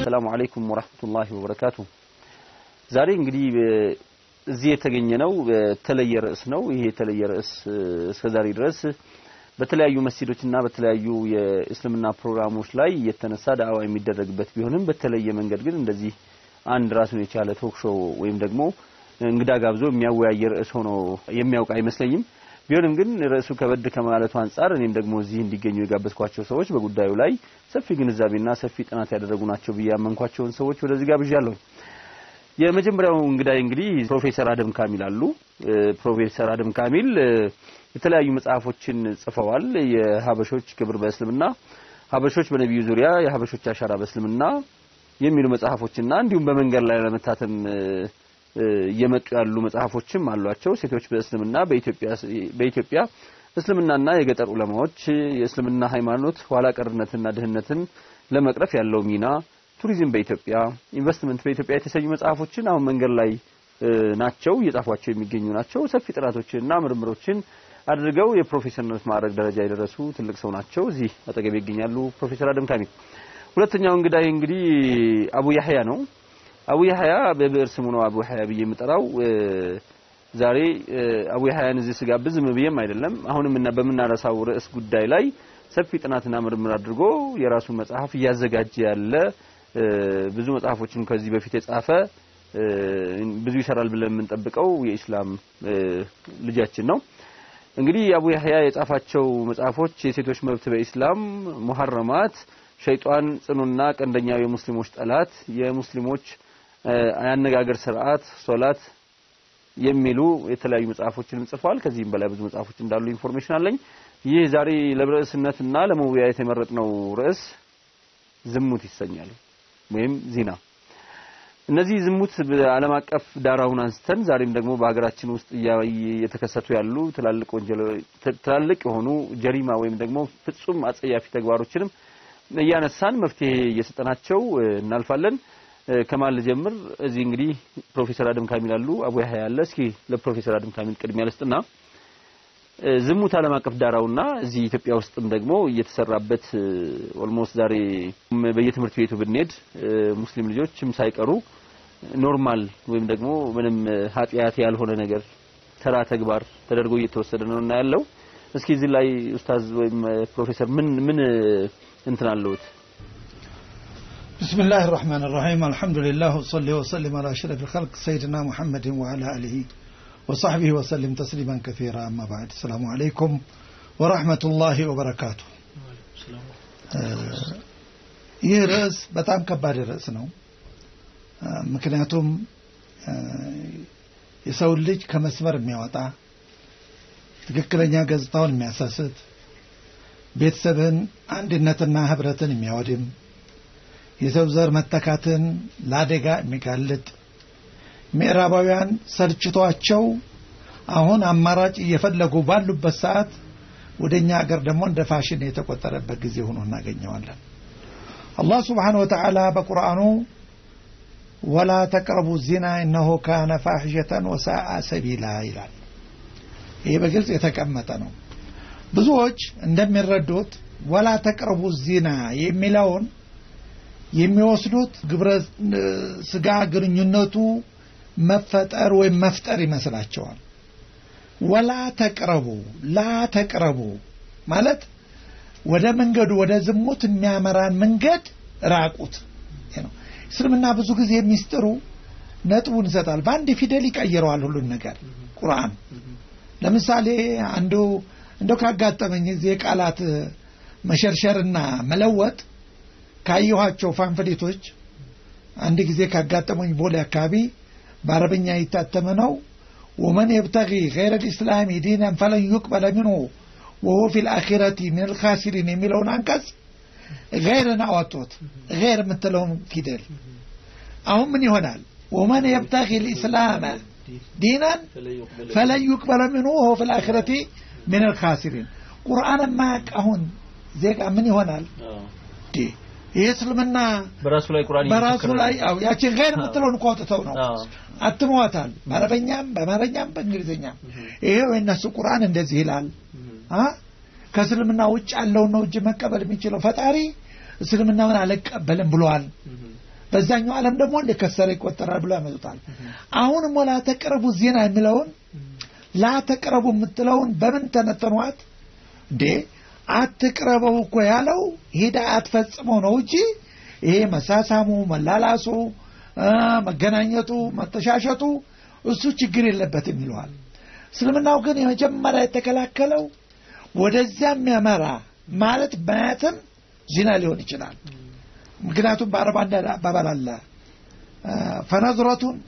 ሰላሙ አለይኩም ወራህመቱላሂ ወበረካቱ። ዛሬ እንግዲህ እዚህ የተገኘ ነው በተለየ ርዕስ ነው። ይሄ የተለየ ርዕስ እስከዛሬ ድረስ በተለያዩ መስጂዶችና በተለያዩ የእስልምና ፕሮግራሞች ላይ የተነሳ ዳዕዋ የሚደረግበት ቢሆንም በተለየ መንገድ ግን እንደዚህ አንድ ራሱን የቻለ ቶክ ሾው ወይም ደግሞ እንግዳ ጋብዞ የሚያወያይ ርዕስ ሆኖ የሚያውቅ አይመስለኝም። ቢሆንም ግን ርዕሱ ከበድ ከማለቱ አንጻር እኔም ደግሞ እዚህ እንዲገኙ የጋበዝኳቸው ሰዎች በጉዳዩ ላይ ሰፊ ግንዛቤና ሰፊ ጥናት ያደረጉ ናቸው ብዬ ያመንኳቸውን ሰዎች ወደዚህ ጋብዣለሁ። የመጀመሪያው እንግዳይ እንግዲህ ፕሮፌሰር አደም ካሚል አሉ። ፕሮፌሰር አደም ካሚል የተለያዩ መጽሐፎችን ጽፈዋል። የሀበሾች ክብር በእስልምና፣ ሀበሾች በነቢዩ ዙሪያ፣ የሀበሾች አሻራ በእስልምና የሚሉ መጽሐፎችና እንዲሁም በመንገድ ላይ ለመታተም እየመጡ ያሉ መጽሐፎችም አሏቸው። ሴቶች በእስልምና በኢትዮጵያ እስልምናና የገጠር ዑለማዎች የእስልምና ሃይማኖት ኋላ ቀርነትና ድህነትን ለመቅረፍ ያለው ሚና፣ ቱሪዝም በኢትዮጵያ፣ ኢንቨስትመንት በኢትዮጵያ የተሰኙ መጽሐፎችን አሁን መንገድ ላይ ናቸው እየጻፏቸው የሚገኙ ናቸው። ሰፊ ጥናቶችንና ምርምሮችን አድርገው የፕሮፌሰርነት ማዕረግ ደረጃ የደረሱ ትልቅ ሰው ናቸው። እዚህ አጠገቤ ይገኛሉ ፕሮፌሰር አደም ካሚል። ሁለተኛው እንግዳይ እንግዲህ አቡ ያህያ ነው። አቡ ያህያ በብዕር ስሙ ነው አቡ ያህያ ብዬ የምጠራው። ዛሬ አቡ ያህያን እዚህ ስጋብዝ ዝም ብዬም አይደለም። አሁንም እና በምናነሳው ርዕስ ጉዳይ ላይ ሰፊ ጥናትና ምርምር አድርጎ የራሱን መጽሐፍ እያዘጋጀ ያለ ብዙ መጽሐፎችን ከዚህ በፊት የጻፈ ብዙ ይሰራል ብለን የምንጠብቀው የኢስላም ልጃችን ነው። እንግዲህ አቡ ያህያ የጻፋቸው መጽሐፎች የሴቶች መብት በኢስላም፣ ሙሐረማት፣ ሸይጧን ጽኑና ቀንደኛው የሙስሊሞች ጠላት፣ የሙስሊሞች አያነጋገር ስርዓት፣ ሶላት የሚሉ የተለያዩ መጽሐፎችን ጽፏል። ከዚህም በላይ ብዙ መጽሐፎች እንዳሉ ኢንፎርሜሽን አለኝ። ይህ ዛሬ ለርዕስነትና ለመወያየት የመረጥነው ርዕስ ዝሙት ይሰኛል ወይም ዚና። እነዚህ ዝሙት በዓለም አቀፍ ዳራውን አንስተን ዛሬም ደግሞ በሀገራችን ውስጥ እየተከሰቱ ያሉ ትላልቅ ወንጀል ትላልቅ የሆኑ ጀሪማ ወይም ደግሞ ፍጹም አጸያፊ ተግባሮችንም እያነሳን መፍትሄ እየሰጠናቸው እናልፋለን። ከማን ልጀምር? እዚህ እንግዲህ ፕሮፌሰር አደም ካሚል አሉ፣ አቡ ያህያ አለ። እስኪ ለፕሮፌሰር አደም ካሚል ቅድሚያ ልስጥና ዝሙት ዓለም አቀፍ ዳራውና እዚህ ኢትዮጵያ ውስጥም ደግሞ እየተሰራበት ኦልሞስት ዛሬ በየትምህርት ቤቱ ብንሄድ ሙስሊም ልጆችም ሳይቀሩ ኖርማል ወይም ደግሞ ምንም ኃጢአት ያልሆነ ነገር ተራ ተግባር ተደርጎ እየተወሰደ ነው እና ያለው እስኪ እዚህ ላይ ኡስታዝ ወይም ፕሮፌሰር ምን ምን እንትን አለውት? بسم الله الرحمن الرحيم الحمد لله وصلي وسلم على أشرف الخلق سيدنا محمد وعلى آله وصحبه وسلم تسليما كثيرا أما بعد السلام عليكم ورحمة الله وبركاته ይህ ርዕስ በጣም ከባድ ርዕስ ነው። ምክንያቱም የሰውን ልጅ ከመስመር የሚያወጣ ትክክለኛ ገጽታውን የሚያሳስት ቤተሰብን አንድነትና ህብረትን የሚያወድም የሰው ዘር መተካትን ለአደጋ የሚጋልጥ ምዕራባውያን ሰልችቷቸው አሁን አማራጭ እየፈለጉ ባሉበት ሰዓት ወደ እኛ ሀገር ደግሞ እንደ ፋሽን የተቆጠረበት ጊዜ ሆኖ እናገኘዋለን። አላህ ስብሓነ ወተዓላ በቁርአኑ ወላ ተቅረቡ ዚና እነሆ ካነ ፋሕሸተን ወሳአ ሰቢላ ይላል። ይህ በግልጽ የተቀመጠ ነው። ብዙዎች እንደሚረዱት ወላ ተቅረቡ ዚና የሚለውን የሚወስዱት ግብረ ስጋ ግንኙነቱ መፈጠር ወይም መፍጠር ይመስላቸዋል። ወላ ተቅረቡ ላ ተቅረቡ ማለት ወደ መንገዱ ወደ ዝሙት የሚያመራን መንገድ ራቁት ነው። እስልምና ብዙ ጊዜ የሚስጥሩ ነጥቡን ይሰጣል። በአንድ ፊደል ይቀይረዋል ሁሉን ነገር ቁርአን። ለምሳሌ አንዱ እንደው ካጋጠመኝ እዚህ የቃላት መሸርሸርና መለወጥ ካየኋቸው ፋንፍሌቶች አንድ ጊዜ ካጋጠመኝ ቦሌ አካባቢ በአረብኛ የታተመ ነው። ወመን የብተጊ ገይረ ልእስላሚ ዲናን ፈለን ዩቅበለ ሚንሁ ወሁ ፊ ልአኪረቲ ምን ልካሲሪን የሚለውን አንቀጽ ገይርን አወጡት። ገይር የምትለውን ፊደል አሁን ምን ይሆናል? ወመን የብተጊ ልእስላመ ዲናን ፈለን ዩቅበለ ሚንሁ ወሁ ፊ ልአኪረቲ ምን ልካሲሪን። ቁርአን የማያውቅ አሁን ዜጋ ምን ይሆናል? ይህ እስልምና በራሱ ላይ ቁርአን በራሱ ላይ አው ያችን ገይር የምትለውን እኮ አውጥተው ነው አትመዋታል። በአረበኛም በአማርኛም በእንግሊዝኛም ይሄው የእነሱ ቁርአን እንደዚህ ይላል። ከእስልምና ውጭ ያለውን ነው እጅ መቀበል የሚችለው ፈጣሪ እስልምናውን አልቀበልም ብሏል። በዛኛው ዓለም ደግሞ እንደከሰረ ይቆጠራል ብሎ ያመጡታል። አሁንም ወላ ተቅረቡ ዜና የሚለውን ላ ተቅረቡ የምትለውን በምን ተነተኗት እንዴ? አትቅረበው እኮ ያለው ሂዳ አትፈጽመው ነው እንጂ ይሄ መሳሳሙ፣ መላላሱ፣ መገናኘቱ፣ መተሻሸቱ እሱ ችግር የለበትም ይለዋል። እስልምናው ግን የመጀመሪያ የተከላከለው ወደዚያ የሚያመራ ማለት ማየትም ዚና ሊሆን ይችላል። ምክንያቱም በአረብ አንድ አባባል አለ ፈነዝረቱን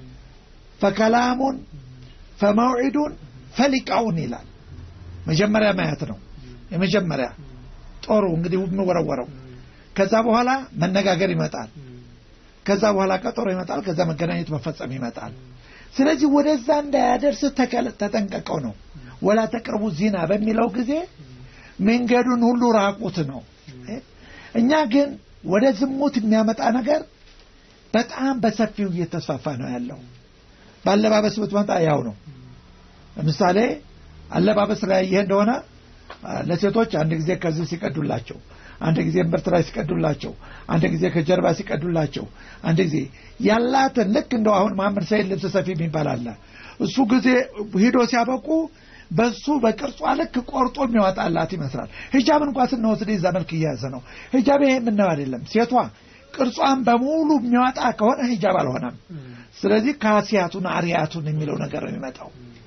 ፈከላሙን ፈመውዒዱን ፈሊቃውን ይላል። መጀመሪያ ማየት ነው የመጀመሪያ ጦሩ እንግዲህ የሚወረወረው። ከዛ በኋላ መነጋገር ይመጣል። ከዛ በኋላ ቀጠሮ ይመጣል። ከዛ መገናኘት መፈጸም ይመጣል። ስለዚህ ወደዛ እንዳያደርስ ተጠንቀቀው ነው። ወላ ተቅርቡ ዚና በሚለው ጊዜ መንገዱን ሁሉ ራቁት ነው። እኛ ግን ወደ ዝሙት የሚያመጣ ነገር በጣም በሰፊው እየተስፋፋ ነው ያለው። በአለባበስ ብትመጣ ያው ነው። ለምሳሌ አለባበስ ላይ ይሄ እንደሆነ ለሴቶች አንድ ጊዜ ከዚህ ሲቀዱላቸው፣ አንድ ጊዜ እምብርት ላይ ሲቀዱላቸው፣ አንድ ጊዜ ከጀርባ ሲቀዱላቸው፣ አንድ ጊዜ ያላትን ልክ እንደው አሁን መሐመድ ሰይድ ልብስ ሰፊ የሚባል አለ። እሱ ጊዜ ሂዶ ሲያበቁ በሱ በቅርጿ ልክ ቆርጦ የሚያወጣላት ይመስላል። ሂጃብ እንኳ ስንወስድ ይዛ መልክ እየያዘ ነው። ሂጃብ ይሄ የምናየው አይደለም። ሴቷ ቅርጿን በሙሉ የሚያወጣ ከሆነ ሂጃብ አልሆነም። ስለዚህ ካሲያቱን አሪያቱን የሚለው ነገር ነው የሚመጣው።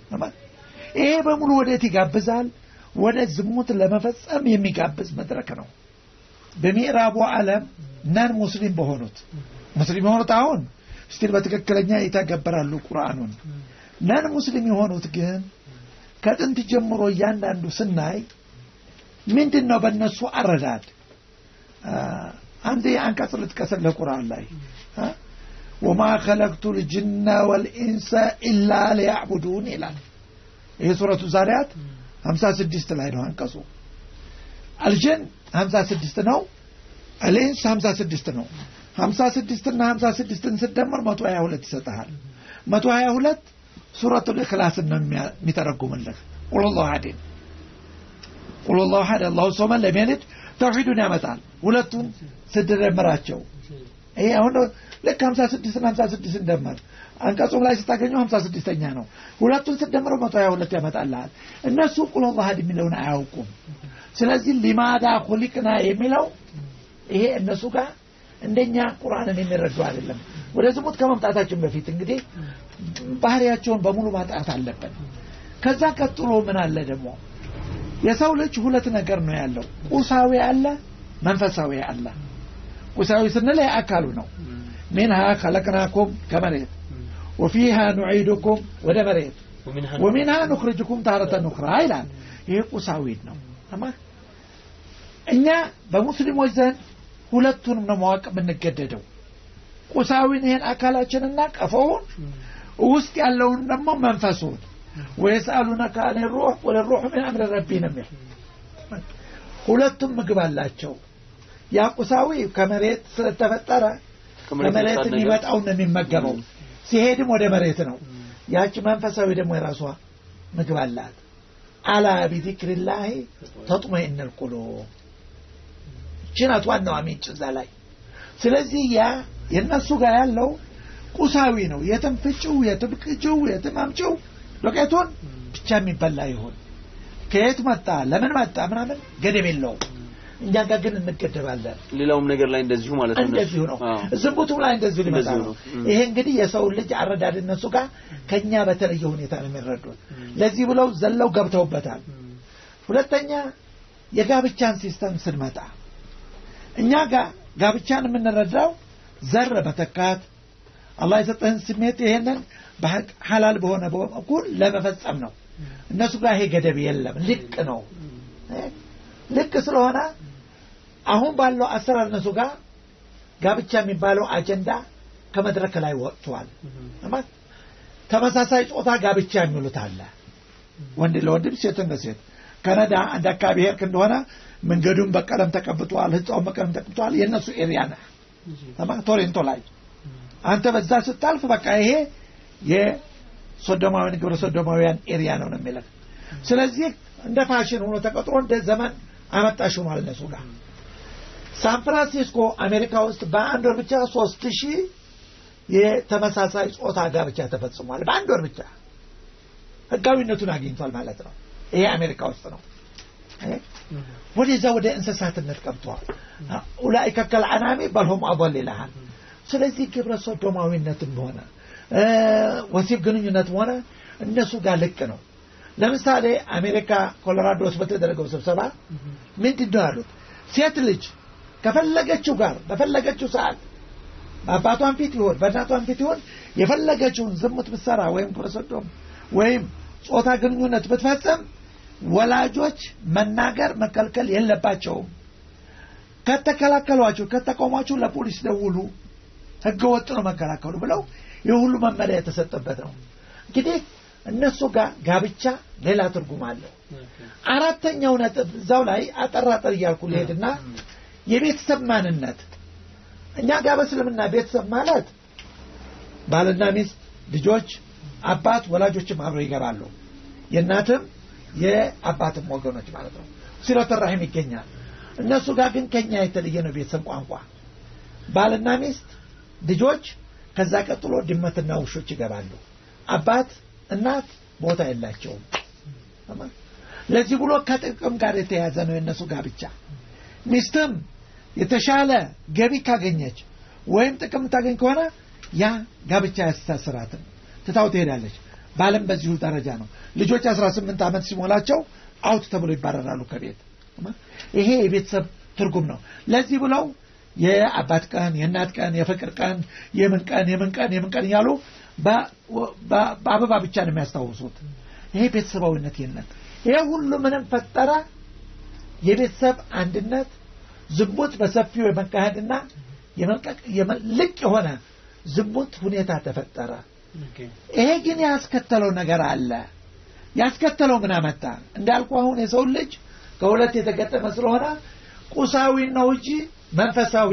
ይሄ በሙሉ ወዴት ይጋብዛል? ወደ ዝሙት ለመፈጸም የሚጋብዝ መድረክ ነው። በምዕራቡ ዓለም ነን ሙስሊም በሆኑት ሙስሊም የሆኑት አሁን ስቲል በትክክለኛ ይተገበራሉ ቁርአኑን። ነን ሙስሊም የሆኑት ግን ከጥንት ጀምሮ እያንዳንዱ ስናይ ምንድን ነው በእነሱ አረዳድ አንድ አንቀጽ ልጥቀስልህ ቁርአን ላይ ወማ ከለቅቱ ልጅነ ወልኢንሰ ኢላ ሊያዕቡዱን ይላል። ይህ ሱረቱ ዛሪያት ሀምሳ ስድስት ላይ ነው አንቀጹ። አልጀን ሀምሳ ስድስት ነው። አልኢንስ ሀምሳ ስድስት ነው። ሀምሳ ስድስትና ሀምሳ ስድስትን ስደምር መቶ ሀያ ሁለት ይሰጠሃል። መቶ ሀያ ሁለት ሱረቱል ኢኽላስን ነው የሚተረጉምልህ። ቁልላሁ አሐድን ቁልላሁ አሐድ አላሁ ሶመን ለም የሊድ ተውሒዱን ያመጣል። ሁለቱን ስደመራቸው ይሄ አሁን ልክ ሀምሳ ስድስትና ሀምሳ ስድስት እንደመር አንቀጹም ላይ ስታገኘው ሀምሳ ስድስተኛ ነው። ሁለቱን ስደምረው መቶ ሀያ ሁለት ያመጣልሃል። እነሱ ቁልላሁ አሐድ የሚለውን አያውቁም። ስለዚህ ሊማዳ ኩሊቅና የሚለው ይሄ እነሱ ጋር እንደኛ ቁርአንን የሚረዱ አይደለም። ወደ ዝሙት ከመምጣታችን በፊት እንግዲህ ባህሪያቸውን በሙሉ ማጣት አለብን። ከዛ ቀጥሎ ምን አለ ደግሞ የሰው ልጅ ሁለት ነገር ነው ያለው፣ ቁሳዊ አለ፣ መንፈሳዊ አለ። ቁሳዊ ስንል አካሉ ነው። ሚንሃ ከለቅናኩም ከመሬት ወፊሃ ኑዒዱኩም ወደ መሬት ወሚንሃ ኑኽርጅኩም ታረተ ኑኽራ ይላል። ይሄ ቁሳዊ ነው። እኛ በሙስሊሞች ዘንድ ሁለቱንም ነው ማወቅ የምንገደደው። ቁሳዊን ይሄን አካላችንና ቀፎውን ውስጥ ያለውን ደግሞ መንፈሱን ወየስአሉነከ አን ሩሕ ቁል ሩሕ ምን አምሪ ረቢ ነው የሚል ሁለቱም ምግብ አላቸው። ያ ቁሳዊ ከመሬት ስለተፈጠረ ከመሬት የሚመጣውን ነው የሚመገበው። ሲሄድም ወደ መሬት ነው። ያቺ መንፈሳዊ ደግሞ የራሷ ምግብ አላት። አላ ቢዚክሪላሂ ተጥመኢኑል ቁሉብ ችናት ዋናዋ ምንጭ እዛ ላይ። ስለዚህ ያ የእነሱ ጋር ያለው ቁሳዊ ነው። የትም ፍጭው፣ የትም ቅጭው፣ የትም አምጭው ዱቄቱን ብቻ የሚበላ ይሁን ከየት መጣ ለምን መጣ ምናምን ገደብ የለውም። እኛ ጋር ግን እንገደባለን። ሌላውም ነገር ላይ እንደዚሁ ማለት ነው። እንደዚሁ ነው። ዝሙቱም ላይ እንደዚሁ ሊመጣ ነው። ይሄ እንግዲህ የሰው ልጅ አረዳድ እነሱ ጋር ከኛ በተለየ ሁኔታ ነው የሚረዱት። ለዚህ ብለው ዘለው ገብተውበታል። ሁለተኛ የጋብቻን ሲስተም ስንመጣ እኛ ጋር ጋብቻን የምንረዳው ዘር መተካት አላህ የሰጠህን ስሜት ይሄንን ሐላል በሆነ በኩል ለመፈጸም ነው። እነሱ ጋር ይሄ ገደብ የለም። ልቅ ነው። ልቅ ስለሆነ አሁን ባለው አሰራር እነሱ ጋር ጋብቻ የሚባለው አጀንዳ ከመድረክ ላይ ወጥቷል። ተመሳሳይ ጾታ ጋብቻ የሚሉት አለ። ወንድ ለወንድም ሴትን ለሴት ካናዳ አንድ አካባቢ ሄድክ እንደሆነ መንገዱን በቀለም ተቀብቷል፣ ህንፃውን በቀለም ተቀብቷል። የእነሱ ኤሪያ ነህ። ቶሬንቶ ላይ አንተ በዛ ስታልፍ በቃ ይሄ የሶዶማውያን ግብረ ሶዶማውያን ኤሪያ ነው ነው የሚለው። ስለዚህ እንደ ፋሽን ሆኖ ተቀጥሮ እንደ ዘመን አመጣሽ ሆኗል እነሱ ጋር። ሳን ፍራንሲስኮ አሜሪካ ውስጥ በአንድ ወር ብቻ ሶስት ሺህ የተመሳሳይ ጾታ ጋብቻ ተፈጽሟል። በአንድ ወር ብቻ ህጋዊነቱን አግኝቷል ማለት ነው። ይሄ አሜሪካ ውስጥ ነው። ወደዛ ወደ እንስሳትነት ቀብተዋል። ኡላኢከ ከልአናሚ በልሁም አضል ይልሃል። ስለዚህ ግብረ ሶዶማዊነትም ሆነ ወሲብ ግንኙነትም ሆነ እነሱ ጋር ልቅ ነው። ለምሳሌ አሜሪካ ኮሎራዶ ውስጥ በተደረገው ስብሰባ ምንድን ነው ያሉት? ሴት ልጅ ከፈለገችው ጋር በፈለገችው ሰዓት በአባቷን ፊት ይሆን በእናቷን ፊት ይሆን የፈለገችውን ዝሙት ብትሰራ ወይም ግብረ ሰዶም ወይም ጾታ ግንኙነት ብትፈጽም ወላጆች መናገር መከልከል የለባቸውም። ከተከላከሏቸው ከተቆሟቸው ለፖሊስ ደውሉ፣ ህገ ወጥ ነው መከላከሉ ብለው ይህ ሁሉ መመሪያ የተሰጠበት ነው። እንግዲህ እነሱ ጋር ጋብቻ ሌላ ትርጉም አለው። አራተኛው ነጥብ እዛው ላይ አጠራጠር እያልኩ ልሄድና የቤተሰብ ማንነት እኛ ጋር በእስልምና ቤተሰብ ማለት ባልና ሚስት፣ ልጆች፣ አባት፣ ወላጆችም አብረው ይገባሉ። የእናትም የአባትም ወገኖች ማለት ነው። ሲለተ ራሒም ይገኛል። እነሱ ጋር ግን ከኛ የተለየ ነው ቤተሰብ ቋንቋ። ባልና ሚስት፣ ልጆች፣ ከዛ ቀጥሎ ድመትና ውሾች ይገባሉ። አባት እናት ቦታ የላቸውም። ለዚህ ብሎ ከጥቅም ጋር የተያያዘ ነው የእነሱ ጋብቻ። ሚስትም የተሻለ ገቢ ካገኘች ወይም ጥቅም ታገኝ ከሆነ ያ ጋብቻ ያስተሳስራትም ትታው ትሄዳለች። ባለም በዚሁ ደረጃ ነው። ልጆች 18 ዓመት ሲሞላቸው አውት ተብሎ ይባረራሉ ከቤት። ይሄ የቤተሰብ ትርጉም ነው። ለዚህ ብለው የአባት ቀን፣ የእናት ቀን፣ የፍቅር ቀን፣ የምን ቀን የምን ቀን የምን ቀን እያሉ በአበባ ብቻ ነው የሚያስታውሱት። ይሄ ቤተሰባዊነት የለም። ይሄ ሁሉ ምንም ፈጠረ? የቤተሰብ አንድነት ዝሙት በሰፊው የመካሄድና ልቅ የሆነ ዝሙት ሁኔታ ተፈጠረ። ይሄ ግን ያስከተለው ነገር አለ። ያስከተለው ምን አመጣ? እንዳልኩ አሁን የሰው ልጅ ከሁለት የተገጠመ ስለሆነ ቁሳዊ ነው እንጂ መንፈሳዊ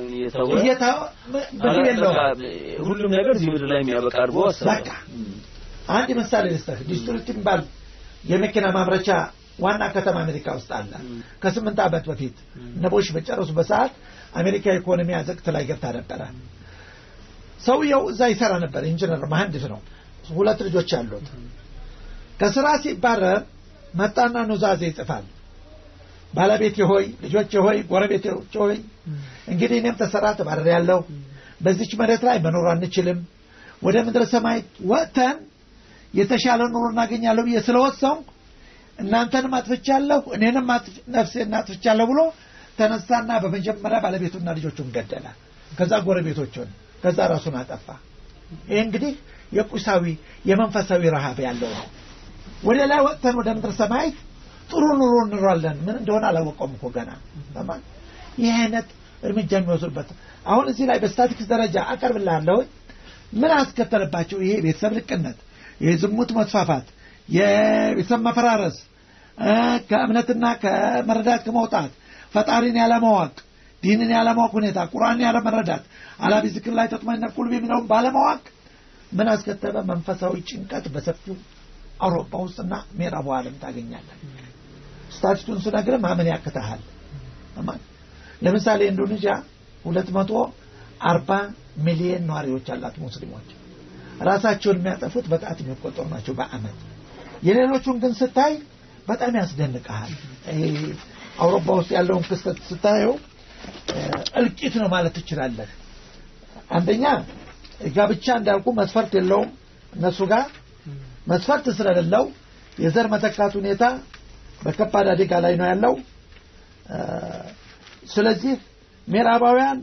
ብዙ የለውም። ሁሉም ነገር እዚህ ምድር ላይ የሚያበቃ አድርጎ በቃ አንድ ምሳሌ ልስጥህ። ዲስትሪክት የሚባል የመኪና ማምረቻ ዋና ከተማ አሜሪካ ውስጥ አለ። ከስምንት ዓመት በፊት ነቦሽ በጨረሱ በሰዓት አሜሪካ ኢኮኖሚ አዘቅት ላይ ገብታ ነበረ። ሰውየው እዛ ይሰራ ነበር። ኢንጂነር መሐንዲስ ነው። ሁለት ልጆች አሉት። ከስራ ሲባረር መጣና ኑዛዜ ይጽፋል። ባለቤቴ ሆይ፣ ልጆቼ ሆይ፣ ጎረቤቶቼ ሆይ እንግዲህ እኔም ተሰራ ተባረር ያለው በዚች መሬት ላይ መኖር አንችልም። ወደ ምድረ ሰማይ ወጥተን የተሻለ ኑሮ እናገኛለሁ ብዬ ስለወሰንኩ እናንተንም አጥፍቻለሁ እኔንም ነፍሴን አጥፍቻለሁ ብሎ ተነሳና በመጀመሪያ ባለቤቱና ልጆቹን ገደለ። ከዛ ጎረቤቶቹን፣ ከዛ ራሱን አጠፋ። ይህ እንግዲህ የቁሳዊ የመንፈሳዊ ረሃብ ያለው ነው። ወደ ላይ ወጥተን ወደ ምድር ሰማይ ጥሩ ኑሮ እንኖራለን። ምን እንደሆነ አላወቀውም እኮ ገና። ይህ አይነት እርምጃ የሚወስዱበት አሁን እዚህ ላይ በስታቲክስ ደረጃ አቀርብልሃለሁ። ምን አስከተለባቸው? ይሄ ቤተሰብ ልቅነት፣ የዝሙት መስፋፋት፣ የቤተሰብ መፈራረስ፣ ከእምነትና ከመረዳት ከመውጣት፣ ፈጣሪን ያለማወቅ፣ ዲንን ያለማወቅ ሁኔታ፣ ቁርአንን ያለመረዳት፣ አላቢ ዝክር ላይ ተጥመነል ቁልብ የሚለውን ባለማወቅ ምን አስከተለ? መንፈሳዊ ጭንቀት በሰፊው አውሮፓ ውስጥና ምዕራቡ ዓለም ታገኛለን። ስታቲስቱን ስነግርህ ማመን ያቅትሃል። ለምሳሌ ኢንዶኔዥያ ሁለት መቶ አርባ ሚሊዮን ነዋሪዎች አላት ሙስሊሞች። ራሳቸውን የሚያጠፉት በጣት የሚቆጠሩ ናቸው በአመት። የሌሎቹን ግን ስታይ በጣም ያስደንቀሃል። አውሮፓ ውስጥ ያለውን ክስተት ስታየው እልቂት ነው ማለት ትችላለህ። አንደኛ ጋብቻ እንዳልኩ መስፈርት የለውም እነሱ ጋር መስፈርት ስለሌለው የዘር መተካት ሁኔታ በከባድ አደጋ ላይ ነው ያለው። ስለዚህ ምዕራባውያን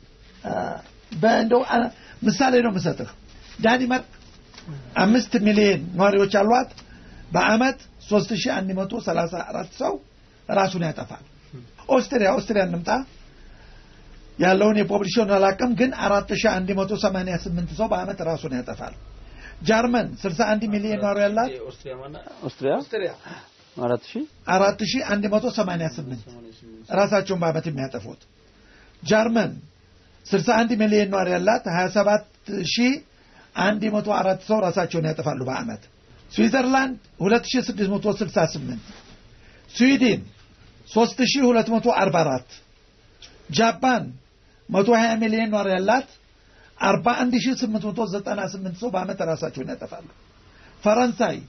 በእንደው ምሳሌ ነው የምሰጥህ። ዳኒማርክ አምስት ሚሊዮን ነዋሪዎች አሏት። በአመት 3134 ሰው ራሱን ያጠፋል። ኦስትሪያ ኦስትሪያ እንምጣ ያለውን የፖፕሌሽን አላቅም፣ ግን 4188 ሰው በአመት ራሱን ያጠፋል። ጀርመን 61 ሚሊዮን ነዋሪ ያላት ኦስትሪያ ኦስትሪያ አራት ሺህ 4188 ራሳቸውን በአመት የሚያጠፉት ጀርመን 61 ሚሊዮን ነዋሪ ያላት 27104 ሰው ራሳቸውን ያጠፋሉ በአመት ስዊዘርላንድ 2668 ስዊድን 3244 ጃፓን 120 ሚሊዮን ኗሪ ያላት 41898 ሰው በአመት ራሳቸውን ያጠፋሉ። ፈረንሳይ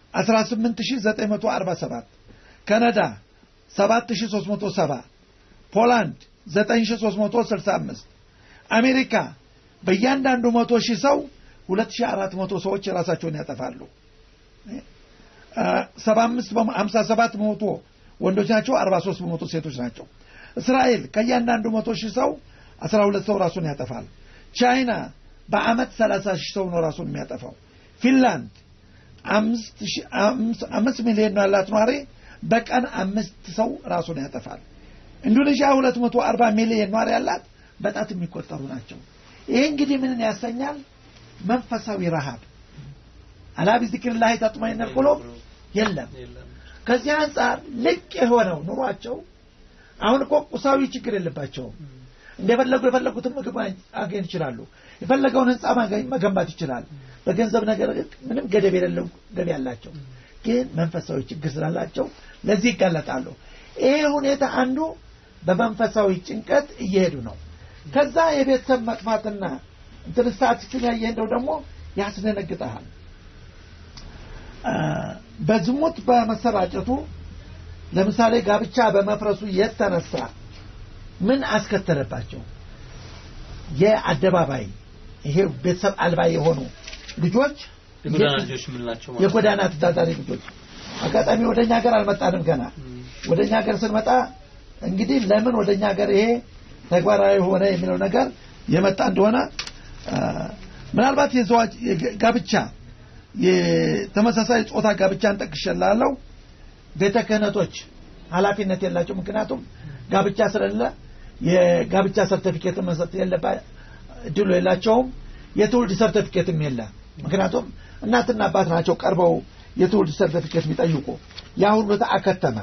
18947፣ ካናዳ 7370፣ ፖላንድ 9365፣ አሜሪካ በእያንዳንዱ መቶ ሺህ ሰው 2400 ሰዎች ራሳቸውን ያጠፋሉ። 57 በመቶ ወንዶች ናቸው፣ 43 በመቶ ሴቶች ናቸው። እስራኤል ከእያንዳንዱ መቶ ሺህ ሰው 12 ሰው ራሱን ያጠፋል። ቻይና በአመት 30 ሺህ ሰው ነው ራሱን የሚያጠፋው። ፊንላንድ አምስት ሚሊዮን ያላት ኗሪ በቀን አምስት ሰው ራሱን ያጠፋል። ኢንዶኔዥያ 240 ሚሊዮን ኗሪ ያላት በጣት የሚቆጠሩ ናቸው። ይሄ እንግዲህ ምንን ያሰኛል? መንፈሳዊ ረሃብ አላ ቢዚክሪላሂ ተጥመኢኑል ቁሉብ የለም። ከዚህ አንጻር ልቅ የሆነው ኑሯቸው አሁን እኮ ቁሳዊ ችግር የለባቸውም። እንደፈለጉ የፈለጉትን ምግብ አገኝ ይችላሉ። የፈለገውን ህንፃ መገንባት ይችላል። በገንዘብ ነገር ምንም ገደብ የሌለው ገቢ ያላቸው፣ ግን መንፈሳዊ ችግር ስላላቸው ለዚህ ይጋለጣሉ። ይሄ ሁኔታ አንዱ በመንፈሳዊ ጭንቀት እየሄዱ ነው። ከዛ የቤተሰብ መጥፋትና እንትን ስታቲስቲክን ያየህ እንደው ደግሞ ያስደነግጠሃል። በዝሙት በመሰራጨቱ ለምሳሌ ጋብቻ በመፍረሱ የተነሳ ምን አስከተለባቸው? የአደባባይ ይሄ ቤተሰብ አልባ የሆኑ ልጆች የጎዳና ልጆች የምንላቸው ማለት ነው። የጎዳና ተዳዳሪ ልጆች አጋጣሚ ወደኛ ሀገር አልመጣንም ገና ወደኛ ሀገር ስንመጣ እንግዲህ ለምን ወደኛ ሀገር ይሄ ተግባራዊ ሆነ የሚለው ነገር የመጣ እንደሆነ ምናልባት የዘዋጅ ጋብቻ የተመሳሳይ ጾታ ጋብቻን ጠቅሼላለሁ። ቤተ ክህነቶች ኃላፊነት የላቸው። ምክንያቱም ጋብቻ ስለሌለ የጋብቻ ሰርተፊኬት መስጠት የለባ እድሉ የላቸውም። የትውልድ ሰርተፊኬትም የለ። ምክንያቱም እናትና አባት ናቸው ቀርበው የትውልድ ሰርተፊኬት የሚጠይቁ። ያ ሁሉ አከተመ።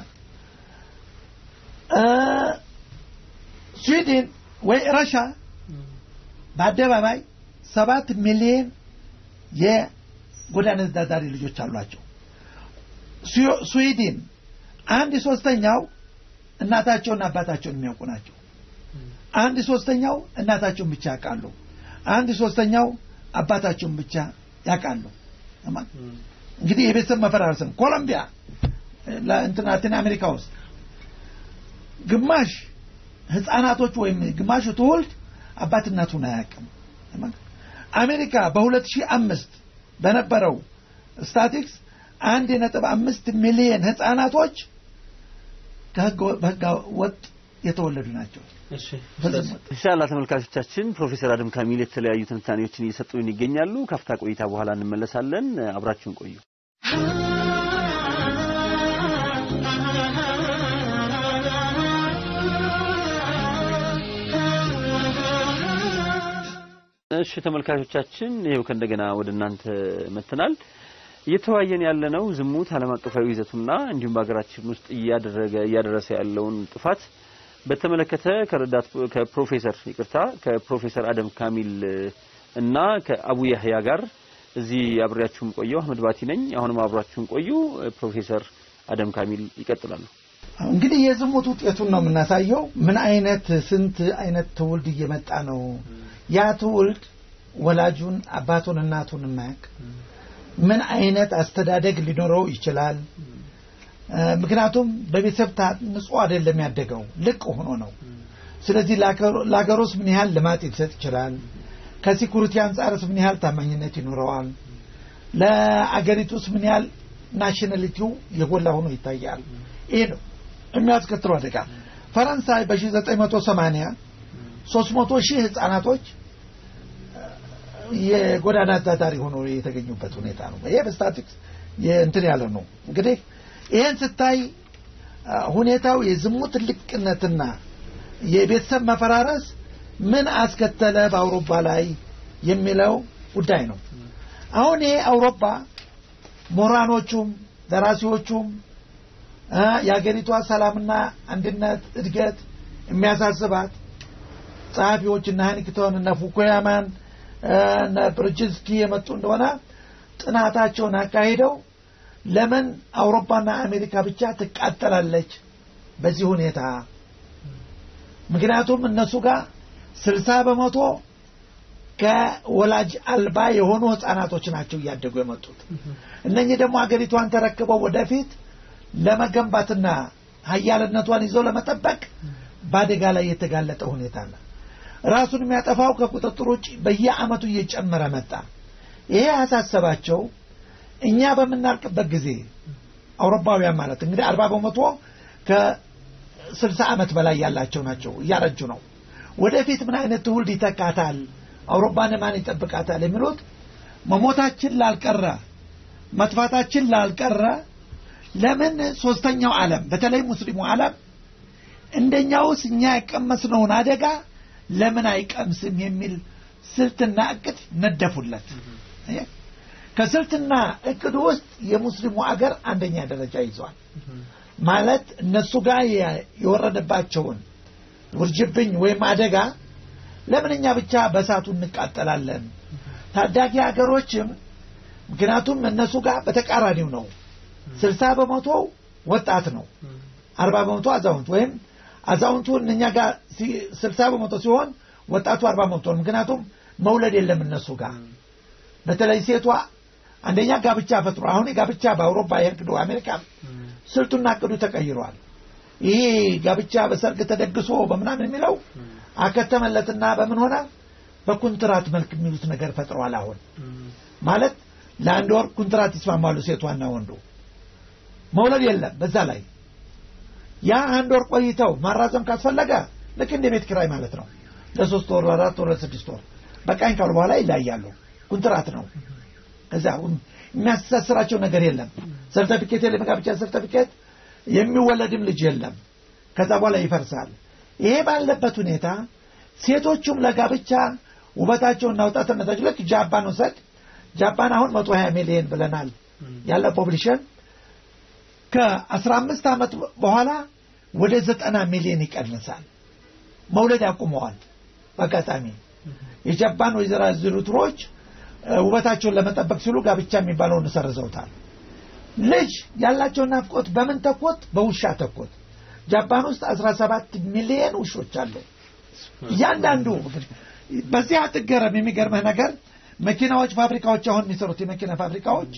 ስዊድን ወይ ረሻ በአደባባይ ሰባት ሚሊዮን የጎዳና ተዳዳሪ ልጆች አሏቸው። ስዊድን አንድ ሶስተኛው እናታቸውና አባታቸውን የሚያውቁ ናቸው። አንድ ሶስተኛው እናታቸውን ብቻ ያውቃሉ። አንድ ሶስተኛው አባታቸውን ብቻ ያውቃሉ። እንግዲህ የቤተሰብ መፈራረስ ነው። ኮሎምቢያ እንትን ላቲን አሜሪካ ውስጥ ግማሽ ህፃናቶች ወይም ግማሹ ትውልድ አባት እናቱን አያውቅም። አሜሪካ በሁለት ሺህ አምስት በነበረው ስታቲክስ አንድ ነጥብ አምስት ሚሊየን ህፃናቶች ከህገ ወጥ የተወለዱ ናቸው። ኢንሻአላህ ተመልካቾቻችን ፕሮፌሰር አደም ካሚል የተለያዩ ትንታኔዎችን እየሰጡን ይገኛሉ። ካፍታ ቆይታ በኋላ እንመለሳለን። አብራችሁን ቆዩ። እሺ ተመልካቾቻችን ይሄው ከእንደገና ወደ እናንተ መጥተናል። እየተወያየን ያለነው ዝሙት ዓለም አቀፋዊ ይዘቱና እንዲሁም በሀገራችን ውስጥ እያደረገ እያደረሰ ያለውን ጥፋት በተመለከተ ከረዳት ከፕሮፌሰር ይቅርታ ከፕሮፌሰር አደም ካሚል እና ከአቡ ያህያ ጋር እዚህ አብሬያችሁም ቆየው አህመድ ባቲ ነኝ። አሁንም አብራችሁን ቆዩ። ፕሮፌሰር አደም ካሚል ይቀጥላሉ። እንግዲህ የዝሙት ውጤቱን ነው የምናሳየው። ምን አይነት ስንት አይነት ትውልድ እየመጣ ነው። ያ ትውልድ ወላጁን አባቱን እናቱን የማያውቅ ምን አይነት አስተዳደግ ሊኖረው ይችላል? ምክንያቱም በቤተሰብ ታንጾ አይደለም ያደገው፣ ልቅ ሆኖ ነው። ስለዚህ ለሀገሩስ ምን ያህል ልማት ሊሰጥ ይችላል? ከሲኩሪቲ አንጻርስ ምን ያህል ታማኝነት ይኖረዋል? ለአገሪቱስ ምን ያህል ናሽናሊቲው የጎላ ሆኖ ይታያል? ይሄ ነው የሚያስከትለው አደጋ። ፈረንሳይ በ1980 300 ሺህ ህጻናቶች የጎዳና ተዳዳሪ ሆኖ የተገኙበት ሁኔታ ነው። ይሄ በስታቲክስ እንትን ያለ ነው። እንግዲህ ይሄን ስታይ ሁኔታው የዝሙት ልቅነትና የቤተሰብ መፈራረስ ምን አስከተለ በአውሮፓ ላይ የሚለው ጉዳይ ነው። አሁን ይሄ አውሮፓ ምሁራኖቹም ደራሲዎቹም የሀገሪቷ ሰላምና አንድነት እድገት የሚያሳስባት ጸሐፊዎች እነ ሃኒክቶን እነ ፉኩያማን እነ ብርጅስኪ የመጡ እንደሆነ ጥናታቸውን አካሂደው ለምን አውሮፓና አሜሪካ ብቻ ትቃጠላለች በዚህ ሁኔታ ምክንያቱም እነሱ ጋር ስልሳ በመቶ ከወላጅ አልባ የሆኑ ህጻናቶች ናቸው እያደጉ የመጡት። እነኚህ ደግሞ ሀገሪቷን ተረክበው ወደፊት ለመገንባትና ሀያልነቷን ይዘው ለመጠበቅ በአደጋ ላይ የተጋለጠ ሁኔታ አለ። ራሱን የሚያጠፋው ከቁጥጥር ውጭ በየአመቱ እየጨመረ መጣ። ይሄ ያሳሰባቸው እኛ በምናልቅበት ጊዜ አውሮፓውያን ማለት እንግዲህ አርባ በመቶ ከስልሳ ዓመት በላይ ያላቸው ናቸው፣ እያረጁ ነው። ወደፊት ምን አይነት ትውልድ ይተካታል፣ አውሮፓን ማን ይጠብቃታል የሚሉት መሞታችን ላልቀረ መጥፋታችን ላልቀረ ለምን ሶስተኛው ዓለም በተለይ ሙስሊሙ ዓለም እንደኛውስ እኛ የቀመስነውን አደጋ ለምን አይቀምስም የሚል ስልትና እቅድ ነደፉለት። ከስልትና እቅዱ ውስጥ የሙስሊሙ አገር አንደኛ ደረጃ ይዟል። ማለት እነሱ ጋር የወረደባቸውን ውርጅብኝ ወይም አደጋ ለምን እኛ ብቻ በእሳቱ እንቃጠላለን? ታዳጊ ሀገሮችም ምክንያቱም እነሱ ጋር በተቃራኒው ነው። ስልሳ በመቶ ወጣት ነው፣ አርባ በመቶ አዛውንት ወይም አዛውንቱ እኛ ጋር ስልሳ በመቶ ሲሆን ወጣቱ አርባ በመቶ ነው። ምክንያቱም መውለድ የለም እነሱ ጋር በተለይ ሴቷ አንደኛ ጋብቻ ፈጥሮ አሁን የጋብቻ በአውሮፓ የእርግዶ አሜሪካ ስልቱና እቅዱ ተቀይሯል። ይሄ ጋብቻ በሰርግ ተደግሶ በምናምን የሚለው አከተመለትና በምን ሆነ በኩንትራት መልክ የሚሉት ነገር ፈጥረዋል። አሁን ማለት ለአንድ ወር ኩንትራት ይስማማሉ ሴቷና ወንዱ። መውለድ የለም በዛ ላይ ያ አንድ ወር ቆይተው ማራዘም ካስፈለገ ልክ እንደ ቤት ኪራይ ማለት ነው። ለሶስት ወር፣ ለአራት ወር፣ ለስድስት ወር በቃኝ ካሉ በኋላ ይለያሉ። ኩንትራት ነው። ከዛ የሚያስተሳስራቸው ነገር የለም። ሰርተፊኬት የለም፣ ጋብቻ ሰርተፊኬት፣ የሚወለድም ልጅ የለም። ከዛ በኋላ ይፈርሳል። ይሄ ባለበት ሁኔታ ሴቶቹም ለጋብቻ ውበታቸውና ወጣትነታቸው ልክ ጃፓን ውሰድ። ጃፓን አሁን መቶ ሀያ ሚሊዮን ብለናል ያለ ፖፕሊሽን ከአስራ አምስት ዓመት በኋላ ወደ ዘጠና ሚሊዮን ይቀንሳል። መውለድ ያቁመዋል። በአጋጣሚ የጃፓን ወይዘራ ዝሩትሮች ውበታቸውን ለመጠበቅ ሲሉ ጋብቻ የሚባለውን ሰርዘውታል። ልጅ ያላቸው ናፍቆት በምን ተኮት? በውሻ ተኮት። ጃፓን ውስጥ 17 ሚሊዮን ውሾች አሉ። እያንዳንዱ በዚህ አትገረም። የሚገርምህ ነገር መኪናዎች፣ ፋብሪካዎች አሁን የሚሰሩት የመኪና ፋብሪካዎች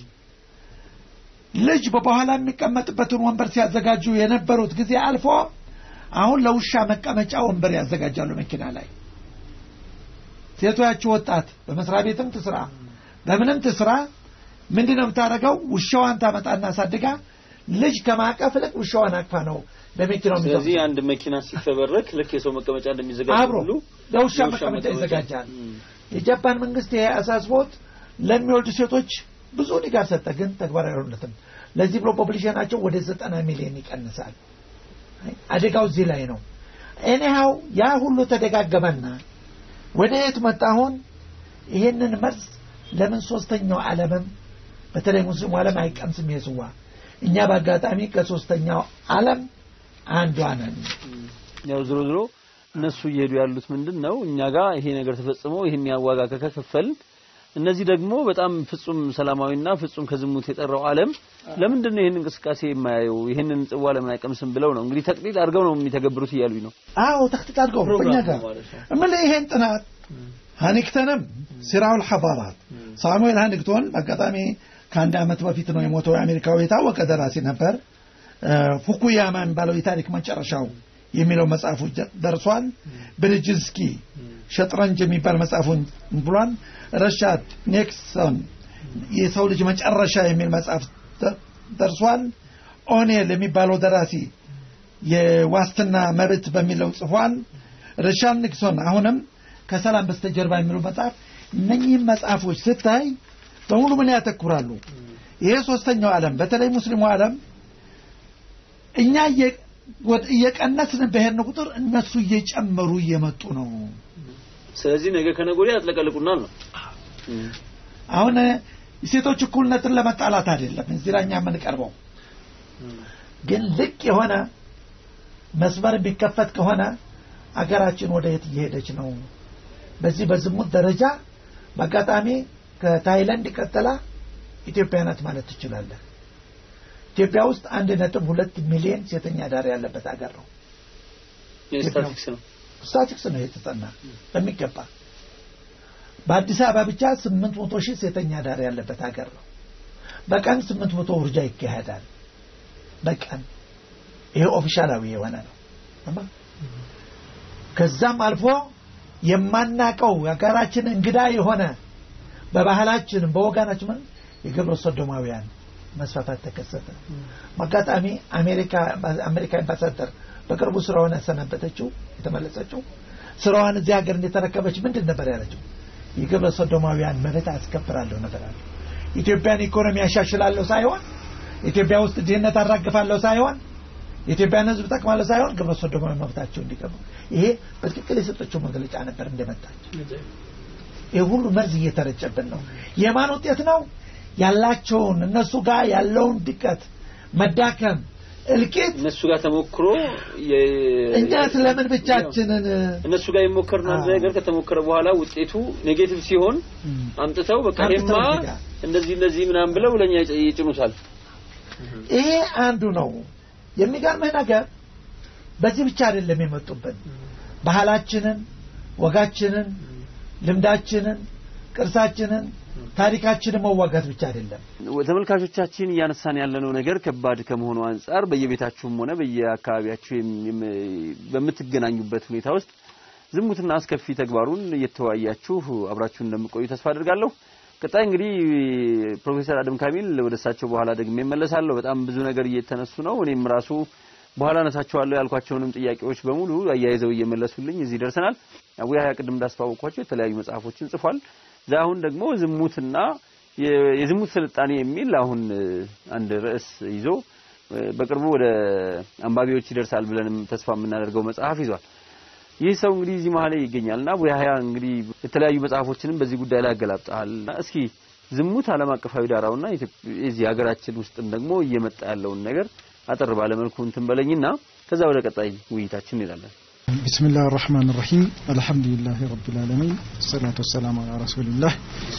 ልጅ በኋላ የሚቀመጥበትን ወንበር ሲያዘጋጁ የነበሩት ጊዜ አልፎ አሁን ለውሻ መቀመጫ ወንበር ያዘጋጃሉ መኪና ላይ። ሴቷ ያቺ ወጣት በመስሪያ ቤትም ትስራ በምንም ትስራ ምንድን ነው የምታደርገው? ውሻዋን ታመጣና አሳድጋ ልጅ ከማቀፍ ልቅ ውሻዋን አቅፋ ነው ለመኪናው ስለዚህ አንድ መኪና ሲፈበረክ ልክ የሰው መቀመጫ እንደሚዘጋጅ አብሮ ሁሉ ለውሻ መቀመጫ ይዘጋጃል። የጃፓን መንግስት ይሄ አሳስቦት ለሚወልዱ ሴቶች ብዙ ድጋፍ ሰጠ፣ ግን ተግባራዊ አይሆንለትም። ለዚህ ብሎ ፖፕሊሽናቸው ወደ ዘጠና ሚሊዮን ይቀንሳል። አደጋው እዚህ ላይ ነው። ኤኒሃው ያ ሁሉ ተደጋገመና ወደ የት መጣ? አሁን ይሄንን መርዝ ለምን ሶስተኛው ዓለምም በተለይ ሙስሊሙ ዓለም አይቀምስም? የስዋ እኛ በአጋጣሚ ከሶስተኛው ዓለም አንዷ ነን። ያው ዝሮ ዝሮ እነሱ እየሄዱ ያሉት ምንድን ነው እኛ ጋር ይሄ ነገር ተፈጽሞ ይሄን ያዋጋ ከከፈልን እነዚህ ደግሞ በጣም ፍጹም ሰላማዊና ፍጹም ከዝሙት የጠራው ዓለም ለምንድን ነው ይህን እንቅስቃሴ የማያየው ይህንን ጽዋ ለምን አይቀምስም ብለው ነው እንግዲህ ተቅሊድ አድርገው ነው የሚተገብሩት እያሉኝ ነው። አዎ ተክትት አድርገው በእኛ ጋር እምልህ ይሄን ጥናት ሃኒክተንም ሲራውል ሐባራት ሳሙኤል ሃኒክቶን በአጋጣሚ ከአንድ ዓመት በፊት ነው የሞተው። የአሜሪካዊ የታወቀ ደራሲ ነበር። ፉኩያማ የሚባለው የታሪክ መጨረሻው የሚለው መጽሐፉ ደርሷል። ብርጅስኪ ሸጥረንጅ የሚባል መጽሐፉን ብሏል። ረሻድ ኔክሰን የሰው ልጅ መጨረሻ የሚል መጽሐፍ ደርሷል። ኦኔል የሚባለው ደራሲ የዋስትና መብት በሚለው ጽፏል። ሪቻርድ ኒክሶን አሁንም ከሰላም በስተጀርባ የሚሉ መጽሐፍ እነኚህም መጽሐፎች ስታይ በሙሉ ምን ያተኩራሉ? ይሄ ሶስተኛው ዓለም በተለይ ሙስሊሙ ዓለም እኛ እየቀነስን በሄድን ቁጥር እነሱ እየጨመሩ እየመጡ ነው። ስለዚህ ነገ ከነገ ወዲያ ያጥለቀልቁናል ነው። አሁን የሴቶች እኩልነትን ለመጣላት አይደለም እዚህ ላይ እኛ የምንቀርበው፣ ግን ልቅ የሆነ መስመር የሚከፈት ከሆነ አገራችን ወደ የት እየሄደች ነው? በዚህ በዝሙት ደረጃ በአጋጣሚ ከታይላንድ ቀጥላ ኢትዮጵያ ናት ማለት ትችላለህ። ኢትዮጵያ ውስጥ አንድ ነጥብ ሁለት ሚሊዮን ሴተኛ ዳር ያለበት ሀገር ነው። ስታቲክስ ነው። ስታቲክስ ነው የተጠና በሚገባ በአዲስ አበባ ብቻ ስምንት መቶ ሺህ ሴተኛ ዳር ያለበት ሀገር ነው። በቀን ስምንት መቶ ውርጃ ይካሄዳል። በቀን ይሄ ኦፊሻላዊ የሆነ ነው። ከዛም አልፎ የማናቀው የሀገራችን እንግዳ የሆነ በባህላችን በወጋናችን የግብረ ሶዶማውያን መስፋፋት ተከሰተ። አጋጣሚ አሜሪካ አሜሪካ አምባሳደር በቅርቡ ስራዋን ያሰናበተችው የተመለሰችው ስራዋን እዚህ ሀገር እንደተረከበች ምንድን ነበር ያለችው? የግብረ ሶዶማውያን መብት አስከብራለሁ ነበር አለ። ኢትዮጵያን ኢኮኖሚ ያሻሽላለሁ ሳይሆን ኢትዮጵያ ውስጥ ድህነት አራግፋለሁ ሳይሆን የኢትዮጵያን ሕዝብ ጠቅማለሁ ሳይሆን ግብረ ሶዶማዊ መብታቸው እንዲቀሙ ይሄ በትክክል የሰጠችው መግለጫ ነበር እንደመጣች። ይህ ሁሉ መርዝ እየተረጨብን ነው። የማን ውጤት ነው? ያላቸውን እነሱ ጋር ያለውን ድቀት፣ መዳከም፣ እልቂት እነሱ ጋር ተሞክሮ እንዴት ለምን ብቻችንን እነሱ ጋር የሞከርነው አንድ ነገር ከተሞከረ በኋላ ውጤቱ ኔጌቲቭ ሲሆን አምጥተው በቃ ይሄማ እንደዚህ እንደዚህ ምናምን ብለው ለኛ ይጭኑታል። ይሄ አንዱ ነው። የሚገርምህ ነገር በዚህ ብቻ አይደለም የመጡብን። ባህላችንን፣ ወጋችንን፣ ልምዳችንን፣ ቅርሳችንን፣ ታሪካችንን መዋጋት ብቻ አይደለም። ተመልካቾቻችን እያነሳን ያለነው ነገር ከባድ ከመሆኑ አንጻር በየቤታችሁም ሆነ በየአካባቢያችሁ በምትገናኙበት ሁኔታ ውስጥ ዝሙትና አስከፊ ተግባሩን እየተወያያችሁ አብራችሁን እንደምቆዩ ተስፋ አድርጋለሁ። ቀጣይ እንግዲህ ፕሮፌሰር አደም ካሚል ወደ እሳቸው በኋላ ደግሜ እመለሳለሁ። በጣም ብዙ ነገር እየተነሱ ነው። እኔም ራሱ በኋላ አነሳቸዋለሁ ያልኳቸውንም ጥያቄዎች በሙሉ አያይዘው እየመለሱልኝ እዚህ ደርሰናል። አቡያ ቅድም እንዳስተዋወቅኳቸው የተለያዩ መጽሐፎችን ጽፏል። አሁን ደግሞ ዝሙትና የዝሙት ስልጣኔ የሚል አሁን አንድ ርዕስ ይዞ በቅርቡ ወደ አንባቢዎች ይደርሳል ብለንም ተስፋ የምናደርገው መጽሐፍ ይዟል። ይህ ሰው እንግዲህ እዚህ መሀል ይገኛልና አቡ ያህያ እንግዲህ የተለያዩ መጽሐፎችንም በዚህ ጉዳይ ላይ ያገላብጠሃል። እስኪ ዝሙት ዓለም አቀፋዊ ዳራውና የዚህ ሀገራችን ውስጥም ደግሞ እየመጣ ያለውን ነገር አጠር ባለ መልኩ እንትን በለኝና ከዛ ወደ ቀጣይ ውይይታችን እንሄዳለን። ቢስሚላህ ራህማን ራሂም አልሐምዱሊላህ ረቢል ዓለሚን ሰላቱ ወሰላሙ አላ ረሱሊላህ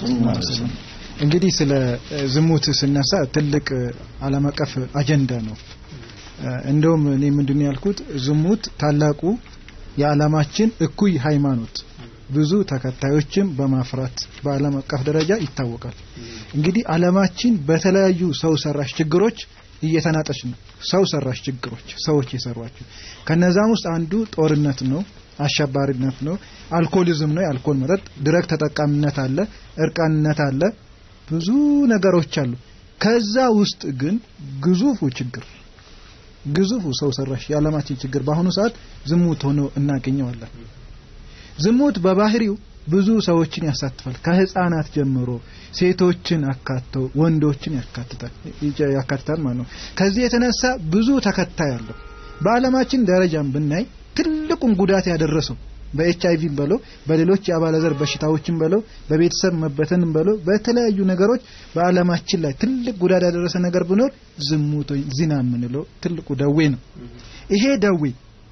እንግዲህ ስለ ዝሙት ስነሳ ትልቅ ዓለም አቀፍ አጀንዳ ነው። እንደውም እኔ ምንድነው ያልኩት ዝሙት ታላቁ የዓለማችን እኩይ ሃይማኖት ብዙ ተከታዮችን በማፍራት በዓለም አቀፍ ደረጃ ይታወቃል። እንግዲህ ዓለማችን በተለያዩ ሰው ሰራሽ ችግሮች እየተናጠች ነው። ሰው ሰራሽ ችግሮች ሰዎች የሰሯቸው ከነዛም ውስጥ አንዱ ጦርነት ነው፣ አሸባሪነት ነው፣ አልኮሊዝም ነው፣ የአልኮል መጠጥ፣ ድረግ ተጠቃሚነት አለ፣ እርቃንነት አለ፣ ብዙ ነገሮች አሉ። ከዛ ውስጥ ግን ግዙፉ ችግር ግዙፉ ሰው ሰራሽ የዓለማችን ችግር በአሁኑ ሰዓት ዝሙት ሆኖ እናገኘዋለን። ዝሙት በባህሪው ብዙ ሰዎችን ያሳትፋል። ከህፃናት ጀምሮ ሴቶችን አካተው ወንዶችን ያካትታል ያካትታል ማለት ነው። ከዚህ የተነሳ ብዙ ተከታይ አለው። በዓለማችን ደረጃም ብናይ ትልቁን ጉዳት ያደረሰው በኤች አይቪ በለው በሌሎች የአባለዘር በሽታዎችን በለው በቤተሰብ መበተንም በለው በተለያዩ ነገሮች በዓለማችን ላይ ትልቅ ጉዳት ያደረሰ ነገር ቢኖር ዝሙት ወይ ዚና የምንለው ትልቁ ደዌ ነው። ይሄ ደዌ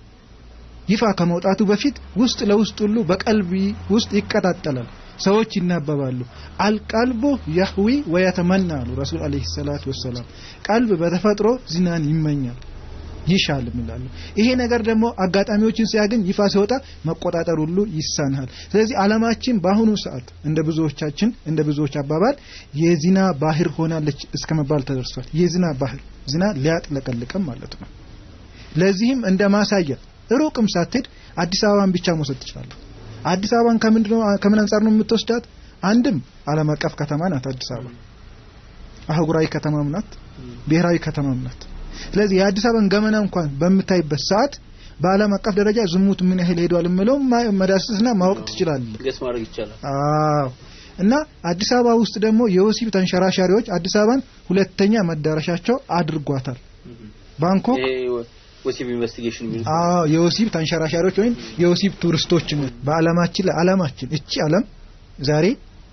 ይፋ ከመውጣቱ በፊት ውስጥ ለውስጥ ሁሉ በቀልቢ ውስጥ ይቀጣጠላል። ሰዎች ይናበባሉ። አልቀልቡ ያህዊ ወየተመና አሉ ረሱል አለይሂ ሰላቱ ወሰላም። ቀልብ በተፈጥሮ ዚናን ይመኛል ይሻል ይላሉ። ይሄ ነገር ደግሞ አጋጣሚዎችን ሲያገኝ ይፋ ሲወጣ መቆጣጠር ሁሉ ይሳናል። ስለዚህ ዓለማችን በአሁኑ ሰዓት እንደ ብዙዎቻችን እንደ ብዙዎች አባባል የዚና ባህር ሆናለች እስከ መባል ተደርሷል። የዚና ባህር ዚና ሊያጥለቀልቅም ማለት ነው። ለዚህም እንደ ማሳያ ሩቅም ሳትሄድ አዲስ አበባን ብቻ መውሰድ ትችላለህ። አዲስ አበባን ከምንድነው ከምን አንጻር ነው የምትወስዳት? አንድም ዓለም አቀፍ ከተማ ናት አዲስ አበባ። አህጉራዊ ከተማም ናት፣ ብሔራዊ ከተማም ናት። ስለዚህ የአዲስ አበባን ገመና እንኳን በምታይበት ሰዓት በዓለም አቀፍ ደረጃ ዝሙት ምን ያህል ሄዷል የምለው መዳሰስና ማወቅ ትችላለህ። ገስ ማድረግ ይቻላል። አዎ። እና አዲስ አበባ ውስጥ ደግሞ የወሲብ ተንሸራሻሪዎች አዲስ አበባን ሁለተኛ መዳረሻቸው አድርጓታል። ባንኮክ ወሲብ ኢንቨስቲጌሽን የሚሉት አዎ የወሲብ ተንሸራሻሪዎች ወይም የወሲብ ቱሪስቶች በዓለማችን ላይ ዓለማችን እቺ ዓለም ዛሬ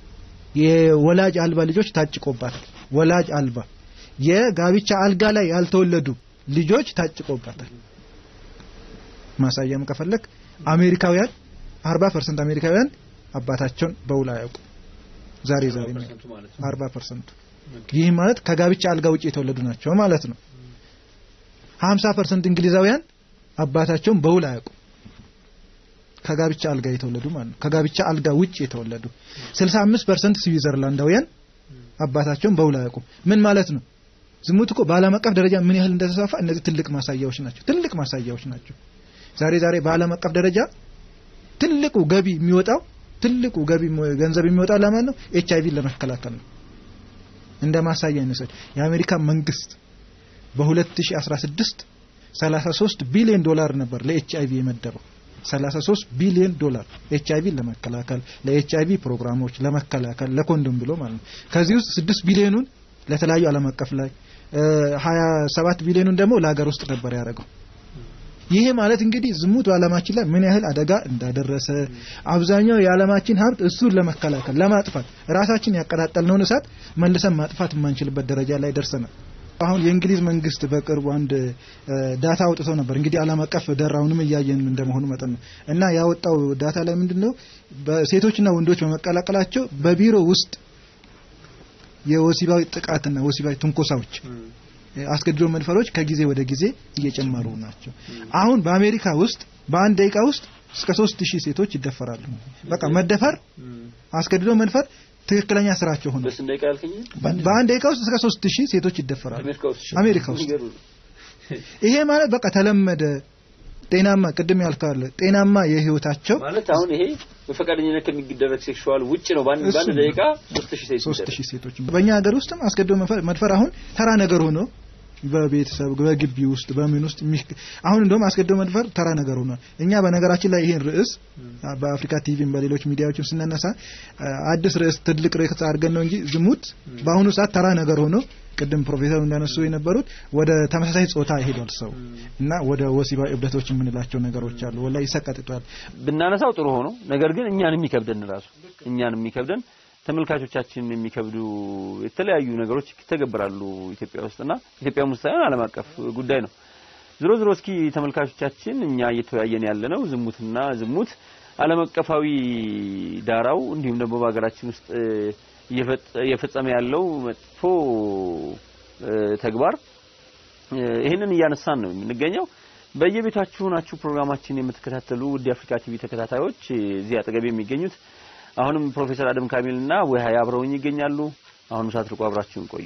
የወላጅ አልባ ልጆች ታጭቆባታል። ወላጅ አልባ የጋብቻ አልጋ ላይ ያልተወለዱ ልጆች ታጭቆባታል። ማሳያም ከፈለክ አሜሪካውያን 40% አሜሪካውያን አባታቸውን በውል አያውቁም። ዛሬ ዛሬ 40% ይህ ማለት ከጋብቻ አልጋ ውጪ የተወለዱ ናቸው ማለት ነው። 50% እንግሊዛውያን አባታቸውን በውል አያውቁም። ከጋብቻ አልጋ የተወለዱ ማለት ነው። ከጋብቻ አልጋ ውጭ የተወለዱ 65% ስዊዘርላንዳውያን አባታቸውን በውል አያውቁም። ምን ማለት ነው? ዝሙት እኮ በዓለም አቀፍ ደረጃ ምን ያህል እንደተስፋፋ እነዚህ ትልቅ ማሳያዎች ናቸው። ትልቅ ማሳያዎች ናቸው። ዛሬ ዛሬ በዓለም አቀፍ ደረጃ ትልቁ ገቢ የሚወጣው ትልቁ ገቢ ገንዘብ የሚወጣው ለማን ነው? ኤች አይቪን ለመከላከል ነው። እንደ ማሳያ እንውሰድ። የአሜሪካ መንግስት በ2016 33 ቢሊዮን ዶላር ነበር ለኤች አይቪ የመደበው 33 ቢሊዮን ዶላር ኤች አይቪ ለመከላከል ለኤች አይቪ ፕሮግራሞች ለመከላከል ለኮንዶም ብሎ ማለት ነው። ከዚህ ውስጥ 6 ቢሊዮኑን ለተለያዩ ዓለም አቀፍ ላይ 27 ቢሊዮኑን ደግሞ ለሀገር ውስጥ ነበር ያደረገው። ይሄ ማለት እንግዲህ ዝሙት በዓለማችን ላይ ምን ያህል አደጋ እንዳደረሰ አብዛኛው የዓለማችን ሀብት እሱን ለመከላከል ለማጥፋት ራሳችን ያቀጣጠልነውን እሳት መልሰን ማጥፋት የማንችልበት ደረጃ ላይ ደርሰናል። አሁን የእንግሊዝ መንግስት በቅርቡ አንድ ዳታ አውጥተው ነበር። እንግዲህ ዓለም አቀፍ ደራውንም እያየን እንደመሆኑ መጠን ነው እና ያወጣው ዳታ ላይ ምንድነው በሴቶችና ወንዶች በመቀላቀላቸው በቢሮ ውስጥ የወሲባዊ ጥቃትና ወሲባዊ ትንኮሳዎች አስገድዶ መድፈሮች ከጊዜ ወደ ጊዜ እየጨመሩ ናቸው። አሁን በአሜሪካ ውስጥ በአንድ ደቂቃ ውስጥ እስከ ሶስት ሺህ ሴቶች ይደፈራሉ። በቃ መደፈር፣ አስገድዶ መድፈር ትክክለኛ ስራቸው ሆነ። በስንት ደቂቃ ያልከኝ? በአንድ ደቂቃ ውስጥ እስከ ሶስት ሺህ ሴቶች ይደፈራሉ አሜሪካ ውስጥ አሜሪካ ውስጥ። ይሄ ማለት በቃ ተለመደ። ጤናማ ቅድም ያልካለ ጤናማ የህይወታቸው ማለት አሁን ይሄ በፈቃደኝነት ከሚደረግ ሴክሹዋል ውጭ ነው። በአንድ እሱ በአንድ ነው። ደቂቃ 3000 ሴት ሶስት ይደረግ። ሺህ ሴቶች በእኛ ሀገር ውስጥም አስገድዶ መድፈር- መድፈር አሁን ተራ ነገር ሆኖ በቤተሰብ በግቢ ውስጥ በምን ውስጥ የሚክ- አሁን እንደውም አስገድዶ መድፈር ተራ ነገር ሆኗል። እኛ በነገራችን ላይ ይሄን ርዕስ በአፍሪካ ቲቪም በሌሎች ሚዲያዎችም ስናነሳ አ- አዲስ ርዕስ ትልቅ ርዕስ አድርገን ነው እንጂ ዝሙት በአሁኑ ሰዓት ተራ ነገር ሆኖ ቅድም ፕሮፌሰሩ እንዳነሱ የነበሩት ወደ ተመሳሳይ ጾታ ይሄዷል ሰው እና ወደ ወሲባዊ እብደቶች የምንላቸው ነገሮች አሉ። ወላሂ ይሰቀጥጧል። ብናነሳው ጥሩ ሆኖ ነገር ግን እኛን የሚከብደን ራሱ እኛን የሚከብደን ተመልካቾቻችን የሚከብዱ የተለያዩ ነገሮች ይተገበራሉ ኢትዮጵያ ውስጥና ኢትዮጵያ ውስጥ ሳይሆን ዓለም አቀፍ ጉዳይ ነው። ዝሮ ዝሮ እስኪ ተመልካቾቻችን እኛ እየተወያየን ያለነው ዝሙትና ዝሙት ዓለም አቀፋዊ ዳራው እንዲሁም ደግሞ በሀገራችን ውስጥ እ፣ እየፈጸ- እየፈጸመ ያለው መጥፎ እ፣ ተግባር እ፣ ይህንን እያነሳን ነው የምንገኘው። በየቤታችሁ ናችሁ ፕሮግራማችን የምትከታተሉ ውድ የአፍሪካ ቲቪ ተከታታዮች እዚህ አጠገብ የሚገኙት አሁንም ፕሮፌሰር አደም ካሚልና ወይ አብረውኝ ይገኛሉ። አሁንም ሳትርቁ አብራችሁን ቆዩ።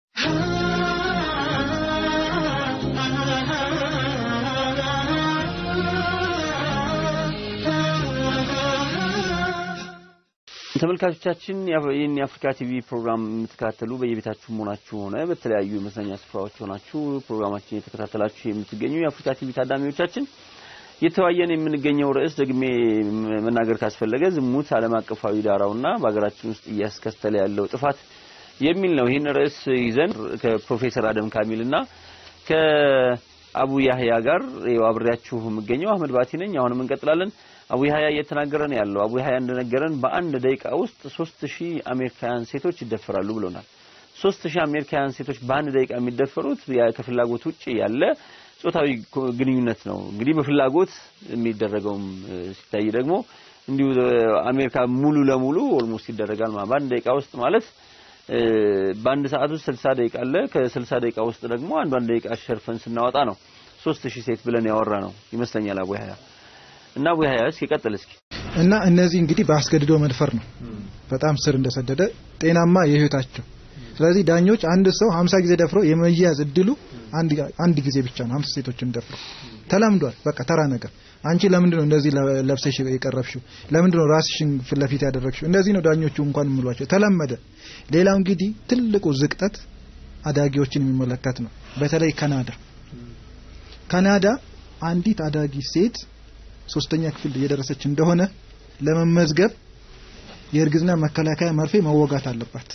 ተመልካቾቻችን የአፍ- ይህን የአፍሪካ ቲቪ ፕሮግራም የምትከታተሉ በየቤታችሁ መሆናችሁ ሆነ በተለያዩ የመዝናኛ ስፍራዎች ሆናችሁ ፕሮግራማችን የተከታተላችሁ የምትገኙ የአፍሪካ ቲቪ ታዳሚዎቻችን የተወያየን የምንገኘው ርዕስ ደግሜ ም- መናገር ካስፈለገ ዝሙት ዓለም አቀፋዊ ዳራውና በሀገራችን ውስጥ እያስከተለ ያለው ጥፋት የሚል ነው። ይህን ርዕስ ይዘን ከፕሮፌሰር አደም ካሚልና ከአቡ ያህያ ጋር ይኸው አብሬያችሁ የምገኘው አህመድ ባቲ ነኝ። አሁንም እንቀጥላለን። አቡ ያህያ እየተናገረ ነው ያለው። አቡ ያህያ እንደነገረን በአንድ ደቂቃ ውስጥ ሶስት ሺህ አሜሪካውያን ሴቶች ይደፈራሉ ብሎናል። ሶስት ሺህ አሜሪካውያን ሴቶች በአንድ ደቂቃ የሚደፈሩት ያ ከፍላጎት ውጪ ያለ ጾታዊ ኮ- ግንኙነት ነው። እንግዲህ በፍላጎት የሚደረገውም እ፣ ሲታይ ደግሞ እንዲሁ እ፣ አሜሪካ ሙሉ ለሙሉ ኦልሞስት ይደረጋል ማለት በአንድ ደቂቃ ውስጥ ማለት እ፣ በአንድ ሰዓት ውስጥ 60 ደቂቃ አለ። ከ60 ደቂቃ ውስጥ ደግሞ አንዷን ደቂቃ ሸርፈን ስናወጣ ነው 3000 ሴት ብለን ያወራ ነው ይመስለኛል አቡ ያህያ እና አቡ ያህያ እስኪ ቀጥል እስኪ እና እነዚህ እንግዲህ በአስገድዶ መድፈር ነው በጣም ስር እንደሰደደ ጤናማ የህይወታቸው ስለዚህ ዳኞች አንድ ሰው 50 ጊዜ ደፍሮ የመያዝ እድሉ አንድ አንድ ጊዜ ብቻ ነው 50 ሴቶችን ደፍሮ ተለምዷል በቃ ተራ ነገር አንቺ ለምንድን ነው እንደዚህ ለ- ለብሰሽ የቀረብሽው ለምንድን ነው ራስሽን ፊት ለፊት ያደረግሽው እንደዚህ ነው ዳኞቹ እንኳን የሚሏቸው ተለመደ ሌላው እንግዲህ ትልቁ ዝቅጠት አዳጊዎችን የሚመለከት ነው በተለይ ካናዳ ካናዳ አንዲት አዳጊ ሴት ሶስተኛ ክፍል እየደረሰች እንደሆነ ለመመዝገብ የእርግዝና መከላከያ መርፌ መወጋት አለባት።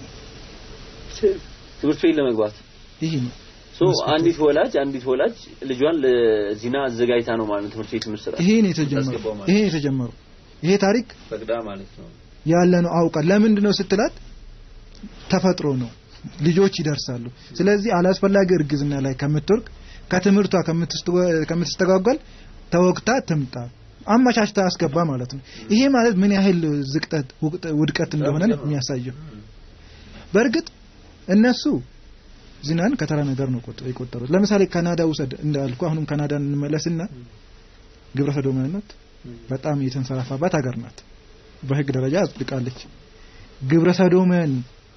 ትምህርት ቤት ለመግባት ይህ ነው ሶ አንዲት ወላጅ አንዲት ወላጅ ልጇን ለዚና አዘጋጅታ ነው ማለት ነው ትምህርት ቤት የምትሰራ ይሄ ነው የተጀመረው። ይሄ ነው የተጀመረው። ይሄ ታሪክ ፈቅዳ ማለት ነው። ያለ ነው አውቃ ለምንድን ነው ስትላት ተፈጥሮ ነው ልጆች ይደርሳሉ። ስለዚህ አላስፈላጊ እርግዝና ላይ ከምትወርቅ ከትምህርቷ ከምትስተጓ- ከምትስተጓጓል ተወግታ ትምጣ አመቻችታ አስገባ ማለት ነው። ይሄ ማለት ምን ያህል ዝቅጠት ውቅጥ- ውድቀት እንደሆነ ነው የሚያሳየው። በእርግጥ እነሱ ዚናን ከተራ ነገር ነው ቆጥ- የቆጠሩት። ለምሳሌ ካናዳ ውሰድ እንዳልኩ አሁንም ካናዳን እንመለስና ግብረ ሰዶማዊነት በጣም የተንሰራፋባት ሀገር ናት። በህግ ደረጃ አጽድቃለች። ግብረ ሰዶምን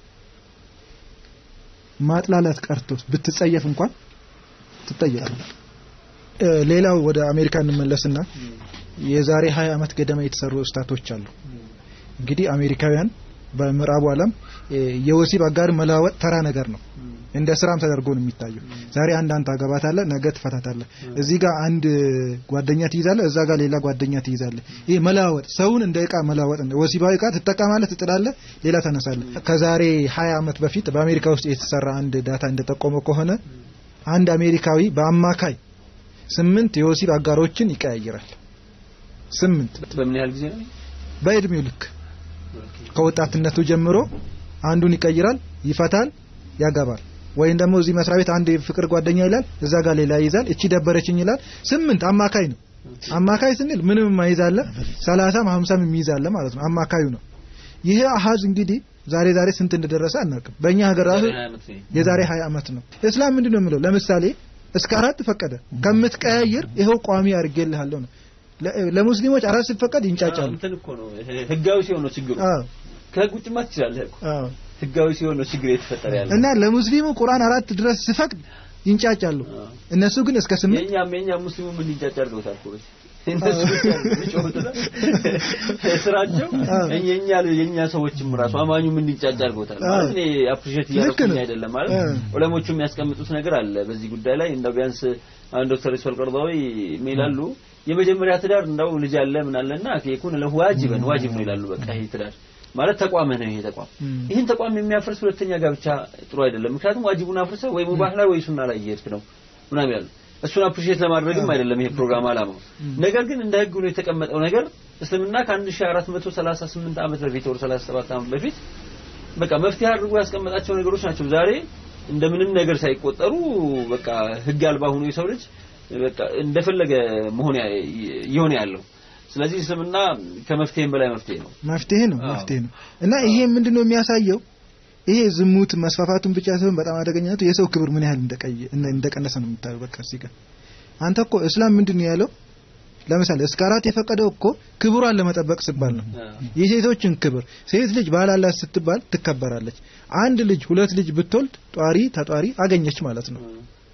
ማጥላላት ቀርቶ ብትጸየፍ እንኳን ትጠየቃለች። ሌላው ወደ አሜሪካ እንመለስና የዛሬ 20 ዓመት ገደማ የተሰሩ ስታቶች አሉ። እንግዲህ አሜሪካውያን በምዕራቡ ዓለም የወሲብ አጋር መለዋወጥ ተራ ነገር ነው። እንደ ስራም ተደርጎ ነው የሚታየው። ዛሬ አንድ አንተ አገባታለህ፣ ነገ ትፈታታለህ። እዚህ ጋር አንድ ጓደኛ ትይዛለህ፣ እዛ ጋር ሌላ ጓደኛ ትይዛለህ። ይሄ መለዋወጥ ሰውን እንደ እቃ መለዋወጥ ነው። ወሲባዊ እቃ ትጠቀማለህ፣ ትጥላለህ፣ ሌላ ታነሳለህ። ከዛሬ 20 ዓመት በፊት በአሜሪካ ውስጥ የተሰራ አንድ ዳታ እንደጠቆመው ከሆነ አንድ አሜሪካዊ በአማካይ ስምንት የወሲብ አጋሮችን ይቀያይራል። ስምንት በምን ያህል ጊዜ ነው? በእድሜው ልክ ከወጣትነቱ ጀምሮ አንዱን ይቀይራል፣ ይፈታል፣ ያገባል። ወይም ደግሞ እዚህ መስሪያ ቤት አንድ ፍቅር ጓደኛ ይላል፣ እዛ ጋር ሌላ ይይዛል፣ እቺ ደበረችኝ ይላል። ስምንት አማካይ ነው። አማካይ ስንል ምንም የማይዛለ ሰላሳም ሀምሳም የሚይዛለ ማለት ነው። አማካዩ ነው። ይሄ አሃዝ እንግዲህ ዛሬ ዛሬ ስንት እንደደረሰ አናውቅም። በእኛ ሀገር ራሱ የዛሬ 20 ዓመት ነው። እስላም ምንድን ነው የሚለው? ለምሳሌ እስከ አራት ፈቀደ። ከምትቀያየር ይኸው ቋሚ አድርጌልሃለሁ ነው። ለሙስሊሞች አራት ሲፈቀድ ይንጫጫሉ። እንትን እኮ ነው ህጋዊ ሲሆን ነው ችግሩ። አዎ ከህግ ውጭ ማለት ትችላለህ እኮ አዎ። ህጋዊ ሲሆን ነው ችግር የተፈጠረ ያለ እና ለሙስሊሙ ቁርአን አራት ድረስ ሲፈቅድ ይንጫጫሉ። እነሱ ግን እስከ ስምንት የኛም የኛም ሙስሊሙ ምን ሊንጫጫ አድርገውታል እኮ በዚህ እነሱ ብቻ የሚጮሁትና ስራቸው የኛ የኛ ሰዎችም ራሱ አማኙ ምን ሊንጫጫ አድርገውታል ማለት እኔ አፕሪሼት እያደረኩኝ አይደለም ማለት ዑለሞቹ የሚያስቀምጡት ነገር አለ በዚህ ጉዳይ ላይ እንደው ቢያንስ አንድ ዶክተር ኢስማኤል ቀርዳዊ ይላሉ የመጀመሪያ ትዳር እንደው ልጅ አለ ምን አለና የኩን ለሁ ዋጅበን ዋጅብ ነው ይላሉ በቃ ይሄ ትዳር ማለት ተቋምህ ነው ይሄ ተቋም ይህን ተቋም የሚያፈርስ ሁለተኛ ጋብቻ ጥሩ አይደለም ምክንያቱም ዋጅቡን አፍርሰህ ወይ ሙባህ ላይ ወይ ሱና ላይ እየሄድክ ነው ምናምን ያሉ እሱን አፕሪሼት ለማድረግም አይደለም ይሄ ፕሮግራም አላማው ነገር ግን እንደ ህግ ሆኖ የተቀመጠው ነገር እስልምና ከ1438 ዓመት በፊት ወር 37 ዓመት በፊት በቃ መፍትሄ አድርጎ ያስቀመጣቸው ነገሮች ናቸው ዛሬ እንደምንም ነገር ሳይቆጠሩ በቃ ህግ አልባ ሆኖ የሰው ልጅ በቃ እንደፈለገ መሆን ይሆን ያለው ስለዚህ እስልምና ከመፍትሄም በላይ መፍትሄ ነው መፍትሄ ነው መፍትሄ ነው እና ይሄ ምንድነው የሚያሳየው ይሄ ዝሙት መስፋፋቱን ብቻ ሳይሆን በጣም አደገኛቱ የሰው ክብር ምን ያህል እንደቀየ እንደቀነሰ ነው የምታየው በቃ እዚህ ጋር አንተ እኮ እስላም ምንድን ነው ያለው ለምሳሌ እስከ አራት የፈቀደው እኮ ክብሯን ለመጠበቅ ሲባል ነው የሴቶችን ክብር ሴት ልጅ ባላላት ስትባል ትከበራለች አንድ ልጅ ሁለት ልጅ ብትወልድ ጧሪ ተጧሪ አገኘች ማለት ነው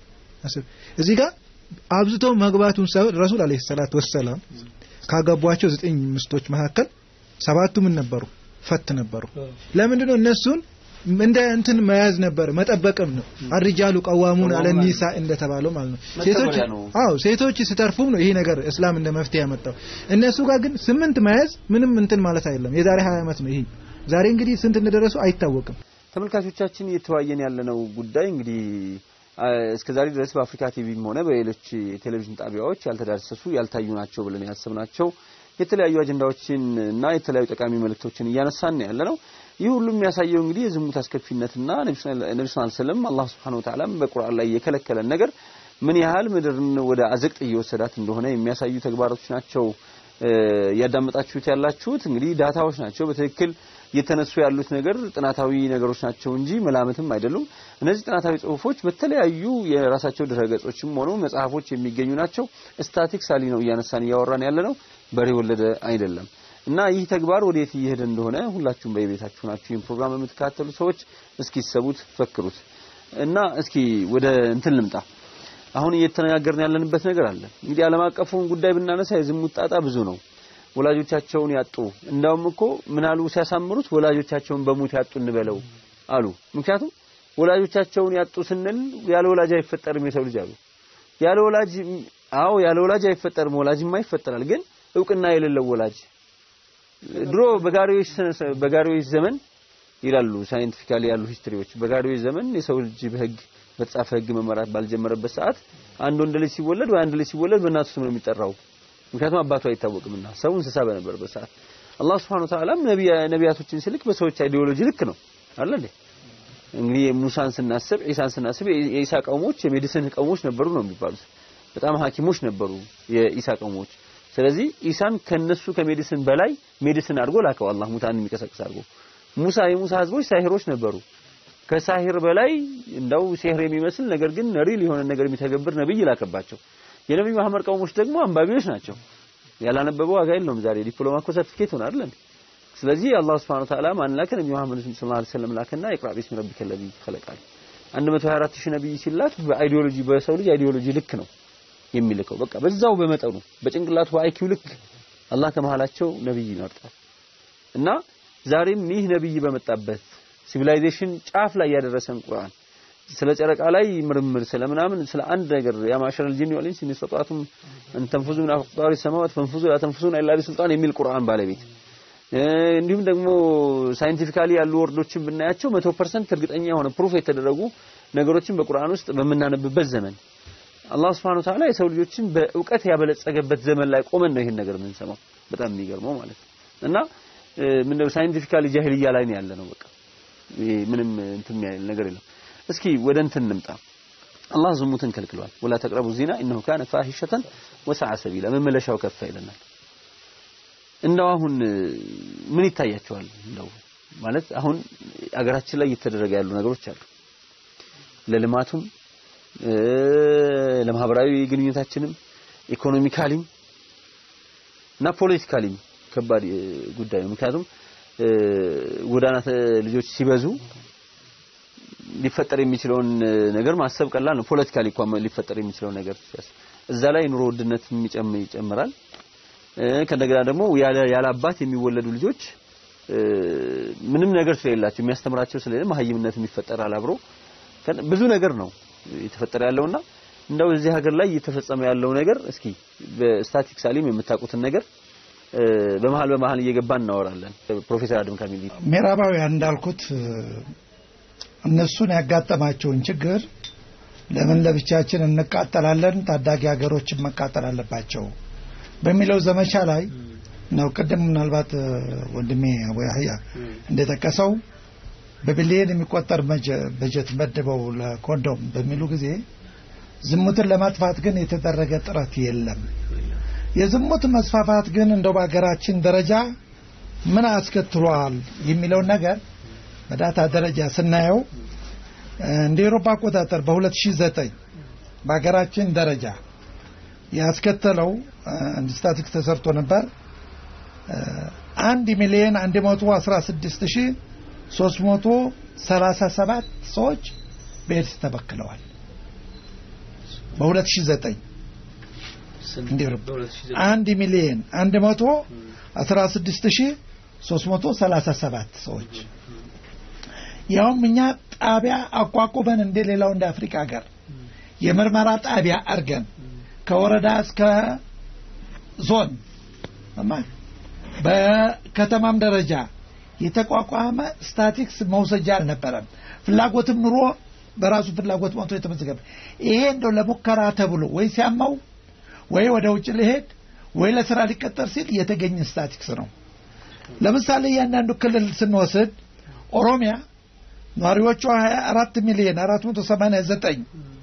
እዚህ ጋር አብዝቶ መግባቱን ሳይሆን ረሱል አለይሂ ሰላቱ ወሰላም ካገቧቸው ዘጠኝ ሚስቶች መካከል ሰባቱ ምን ነበሩ ፈት ነበሩ ለምንድነው እነሱን እንደ እንትን መያዝ ነበር መጠበቅም ነው አርጃሉ ቀዋሙን አለ ኒሳ እንደተባለው ማለት ነው ሴቶች አዎ ሴቶች ስተርፉም ነው ይሄ ነገር እስላም እንደ መፍትሄ ያመጣው እነሱ ጋር ግን ስምንት መያዝ ምንም እንትን ማለት አይደለም የዛሬ 20 ዓመት ነው ይሄ ዛሬ እንግዲህ ስንት እንደደረሱ አይታወቅም ተመልካቾቻችን እየተወያየን ያለነው ጉዳይ እንግዲህ እስከ ዛሬ ድረስ በአፍሪካ ቲቪም ሆነ በሌሎች ቴሌቪዥን ጣቢያዎች ያልተዳሰሱ ያልታዩ ናቸው ብለን ያሰብናቸው የተለያዩ አጀንዳዎችን እና የተለያዩ ጠቃሚ መልእክቶችን እያነሳን ያለ ነው። ይህ ሁሉ የሚያሳየው እንግዲህ የዝሙት አስከፊነትና ነብዩ ሰለላሁ ዐለይሂ ወሰለም አላህ Subhanahu Wa Ta'ala በቁርአን ላይ የከለከለን ነገር ምን ያህል ምድርን ወደ አዘቅት እየወሰዳት እንደሆነ የሚያሳዩ ተግባሮች ናቸው እያዳመጣችሁት ያላችሁት። እንግዲህ ዳታዎች ናቸው በትክክል እየተነሱ ያሉት ነገር ጥናታዊ ነገሮች ናቸው እንጂ መላምትም አይደሉም። እነዚህ ጥናታዊ ጽሁፎች በተለያዩ የራሳቸው ድረገጾችም ሆኑ መጽሐፎች የሚገኙ ናቸው። ስታቲክሳሊ ነው እያነሳን እያወራን ያለ ነው፣ በሬ ወለደ አይደለም። እና ይህ ተግባር ወዴት እየሄደ እንደሆነ ሁላችሁም በየቤታችሁ ናችሁ ይህን ፕሮግራም የምትከታተሉ ሰዎች እስኪ ሰቡት፣ ፈክሩት እና እስኪ ወደ እንትን ልምጣ። አሁን እየተነጋገርን ያለንበት ነገር አለ። እንግዲህ ዓለም አቀፉን ጉዳይ ብናነሳ የዝሙት ጣጣ ብዙ ነው። ወላጆቻቸውን ያጡ እንዳውም እኮ ምን አሉ ሲያሳምሩት ወላጆቻቸውን በሞት ያጡ እንበለው አሉ። ምክንያቱም ወላጆቻቸውን ያጡ ስንል ያለ ወላጅ አይፈጠርም የሰው ልጅ አሉ። ያለ ወላጅ አዎ ያለ ወላጅ አይፈጠርም፣ ወላጅማ ይፈጠራል። ግን እውቅና የሌለው ወላጅ ድሮ በጋሪዎች በጋሪዎች ዘመን ይላሉ ሳይንቲፊካሊ ያሉ ሂስትሪዎች በጋሪዎች ዘመን የሰው ልጅ በህግ በተጻፈ ህግ መመራት ባልጀመረበት ሰዓት አንድ ወንድ ልጅ ሲወለድ ወይ አንድ ልጅ ሲወለድ በእናቱ ስም ነው የሚጠራው። ምክንያቱም አባቱ አይታወቅምና ሰው እንስሳ በነበረበት ሰዓት አላህ Subhanahu Wa Ta'ala ነቢያቶችን ሲልክ በሰዎች አይዲዮሎጂ ልክ ነው አይደል እንዴ? እንግዲህ ሙሳን ስናስብ ኢሳን ስናስብ የኢሳ ቀውሞች የሜዲሲን ቀውሞች ነበሩ ነው የሚባሉት። በጣም ሐኪሞች ነበሩ የኢሳ ቀውሞች። ስለዚህ ኢሳን ከነሱ ከሜዲሲን በላይ ሜዲሲን አድርጎ ላከው አላህ ሙታን የሚቀሰቅስ አድርጎ። ሙሳ የሙሳ ህዝቦች ሳሂሮች ነበሩ። ከሳሂር በላይ እንደው ሲህር የሚመስል ነገር ግን ሪል የሆነ ነገር የሚተገብር ነብይ ላከባቸው። የነብዩ መሐመድ ቀውሞች ደግሞ አንባቢዎች ናቸው። ያላነበበው ዋጋ የለውም። ዛሬ ዲፕሎማ እኮ ሰርቲፊኬት ሆነ አይደል? ስለዚህ አላህ Subhanahu Wa Ta'ala ማን ላከ? ነብዩ መሐመድ ሰለላሁ ዐለይሂ ወሰለም ላከና ይቅራ ቢስሚ ረቢከ ለዚ ኸለቃል 124 ሺህ ነብይ ሲላክ በአይዲዮሎጂ በሰው ልጅ አይዲዮሎጂ ልክ ነው የሚልከው። በቃ በዛው በመጠኑ በጭንቅላቱ በአይኪው ልክ አላህ ከመሃላቸው ነብይ ይመርጣል። እና ዛሬም ይህ ነብይ በመጣበት ሲቪላይዜሽን ጫፍ ላይ ያደረሰን ቁርአን ስለ ጨረቃ ላይ ምርምር ስለ ምናምን ስለ አንድ ነገር ያ ማሸረል ጂኒ ወል ኢንስ ሚስተጣቱም እንተንፉዙ ምን አፍጣሪ ሰማዋት ፈንፉዙ ላ ተንፉዙን ኢላ ቢሱልጣን የሚል ቁርአን ባለቤት እንዲሁም ደግሞ ሳይንቲፊካሊ ያሉ ወርዶችን ብናያቸው 100% እርግጠኛ የሆነ ፕሩፍ የተደረጉ ነገሮችን በቁርአን ውስጥ በምናነብበት ዘመን አላህ Subhanahu Ta'ala የሰው ልጆችን በእውቀት ያበለጸገበት ዘመን ላይ ቆመን ነው ይሄን ነገር የምንሰማው። በጣም የሚገርመው ማለት ነው። እና ምንድነው ሳይንቲፊካሊ ጃሂልያ ላይ ነው ያለ ነው። በቃ ምንም እንትን የሚያል ነገር የለም። እስኪ ወደ እንትን እንምጣ። አላህ ዝሙትን ከልክሏል። ወላ ተቅረቡ ዚና ኢነሁ ካነ ፋሂሸተን ወሰዓ ሰቢላ መመለሻው ከፋ ይለናል። እንደው አሁን ምን ይታያቸዋል? እንደው ማለት አሁን አገራችን ላይ እየተደረገ ያሉ ነገሮች አሉ። ለልማቱም ለማህበራዊ ግንኙነታችንም ኢኮኖሚካሊም እና ፖለቲካሊም ከባድ ጉዳይ ነው። ምክንያቱም ጎዳና ልጆች ሲበዙ ሊፈጠር የሚችለውን ነገር ማሰብ ቀላል ነው። ፖለቲካሊ እንኳን ሊፈጠር የሚችለው ነገር እዛ ላይ ኑሮ ውድነት ይጨምራል። ከእንደገና ደግሞ ያለ አባት የሚወለዱ ልጆች ምንም ነገር ስለሌላቸው የሚያስተምራቸው ስለሌለ መሀይምነት የሚፈጠራል አብሮ ብዙ ነገር ነው የተፈጠረ ያለውና እንደው እዚህ ሀገር ላይ እየተፈጸመ ያለው ነገር እስኪ በስታቲክስ አሊም የምታውቁትን ነገር በመሀል በመሀል እየገባን እናወራለን። ፕሮፌሰር አድም ካሚል ምዕራባውያን እንዳልኩት እነሱን ያጋጠማቸውን ችግር ለምን ለብቻችን እንቃጠላለን፣ ታዳጊ ሀገሮችን መቃጠል አለባቸው በሚለው ዘመቻ ላይ ነው። ቅድም ምናልባት ወንድሜ አቡ ያህያ እንደጠቀሰው በቢሊየን የሚቆጠር በጀት መድበው ለኮንዶም በሚሉ ጊዜ ዝሙትን ለማጥፋት ግን የተደረገ ጥረት የለም። የዝሙት መስፋፋት ግን እንደው በሀገራችን ደረጃ ምን አስከትሏል የሚለውን ነገር በዳታ ደረጃ ስናየው እንደ ኤሮፓ አቆጣጠር በ2009 በሀገራችን ደረጃ ያስከተለው አንድ ስታቲክስ ተሰርቶ ነበር። አንድ ሚሊዮን 116 ሺህ 337 ሰዎች በኤድስ ተበክለዋል። በ2009 እንደ አንድ ሚሊዮን 116337 ሰዎች ያውም እኛ ጣቢያ አቋቁመን እንደ ሌላው እንደ አፍሪካ ሀገር የምርመራ ጣቢያ አድርገን ከወረዳ እስከ ዞን በከተማም ደረጃ የተቋቋመ ስታቲክስ መውሰጃ አልነበረም። ፍላጎትም ኑሮ በራሱ ፍላጎት ሞቶ የተመዘገበ ይሄ እንደው ለሙከራ ተብሎ ወይ ሲያማው ወይ ወደ ውጭ ሊሄድ ወይ ለስራ ሊቀጠር ሲል የተገኘ ስታቲክስ ነው። ለምሳሌ እያንዳንዱ ክልል ስንወስድ ኦሮሚያ ነዋሪዎቿ 24 ሚሊዮን 489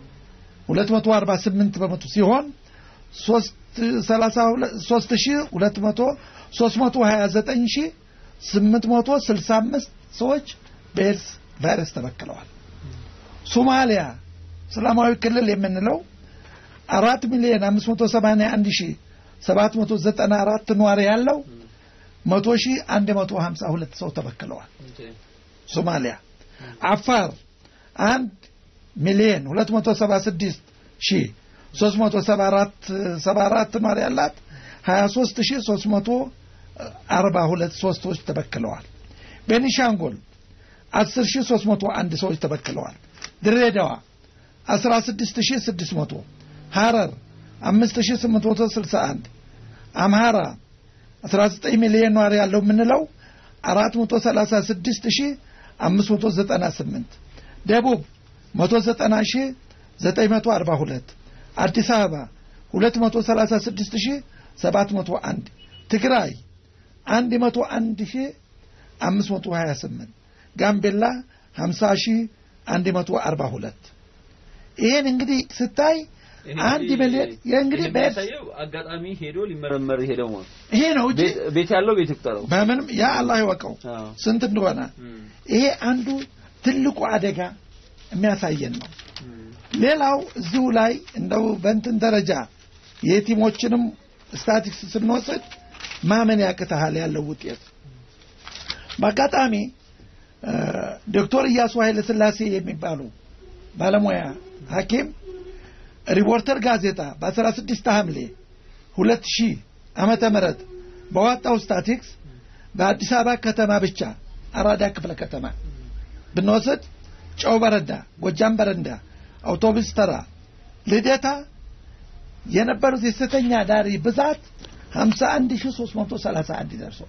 248 በመቶ ሲሆን 329865 ሰዎች በኤድስ ቫይረስ ተበክለዋል። ሶማሊያ እስላማዊ ክልል የምንለው አራት ሚሊዮን 581 ሺህ 794 ነዋሪ ያለው 100 ሺህ 152 ሰው ተበክለዋል። ሶማሊያ አፋር አንድ ሚሊዮን 276 ሺህ 374 74 ነዋሪ ያላት 23 ሺህ 342 ሰዎች ተበክለዋል። ቤኒሻንጉል 10 ሺህ 301 ሰዎች ተበክለዋል። ድሬዳዋ 16 ሺህ 600 ሐረር 5861 አምሃራ 19 ሚሊዮን ነዋሪ ያለው የምንለው 436598 ደቡብ 190942 አዲስ አበባ 236701 ትግራይ 101528 ጋምቤላ 50142 ይሄን እንግዲህ ስታይ አንድ ሚሊዮን እንግዲህ አጋጣሚ ሄዶ ሊመረመር ሄደው ማለት ይሄ ነው እንጂ ቤት ያለው ቤት ይቁጠረው። በምንም ያ አላህ ይወቀው ስንት እንደሆነ። ይሄ አንዱ ትልቁ አደጋ የሚያሳየን ነው። ሌላው እዚሁ ላይ እንደው በእንትን ደረጃ የቲሞችንም ስታቲክስ ስንወስድ ማመን ያቅተሃል ያለው ውጤት። በአጋጣሚ ዶክተር እያሱ ኃይለ ሥላሴ የሚባሉ ባለሙያ ሐኪም ሪፖርተር ጋዜጣ በ16 ሐምሌ 2000 ዓመተ ምህረት በዋጣው ስታቲክስ በአዲስ አበባ ከተማ ብቻ አራዳ ክፍለ ከተማ ብንወስድ ጨው በረንዳ፣ ጎጃም በረንዳ፣ አውቶቡስ ተራ፣ ልደታ የነበሩት የሴተኛ ዳሪ ብዛት 51331 ደርሷል።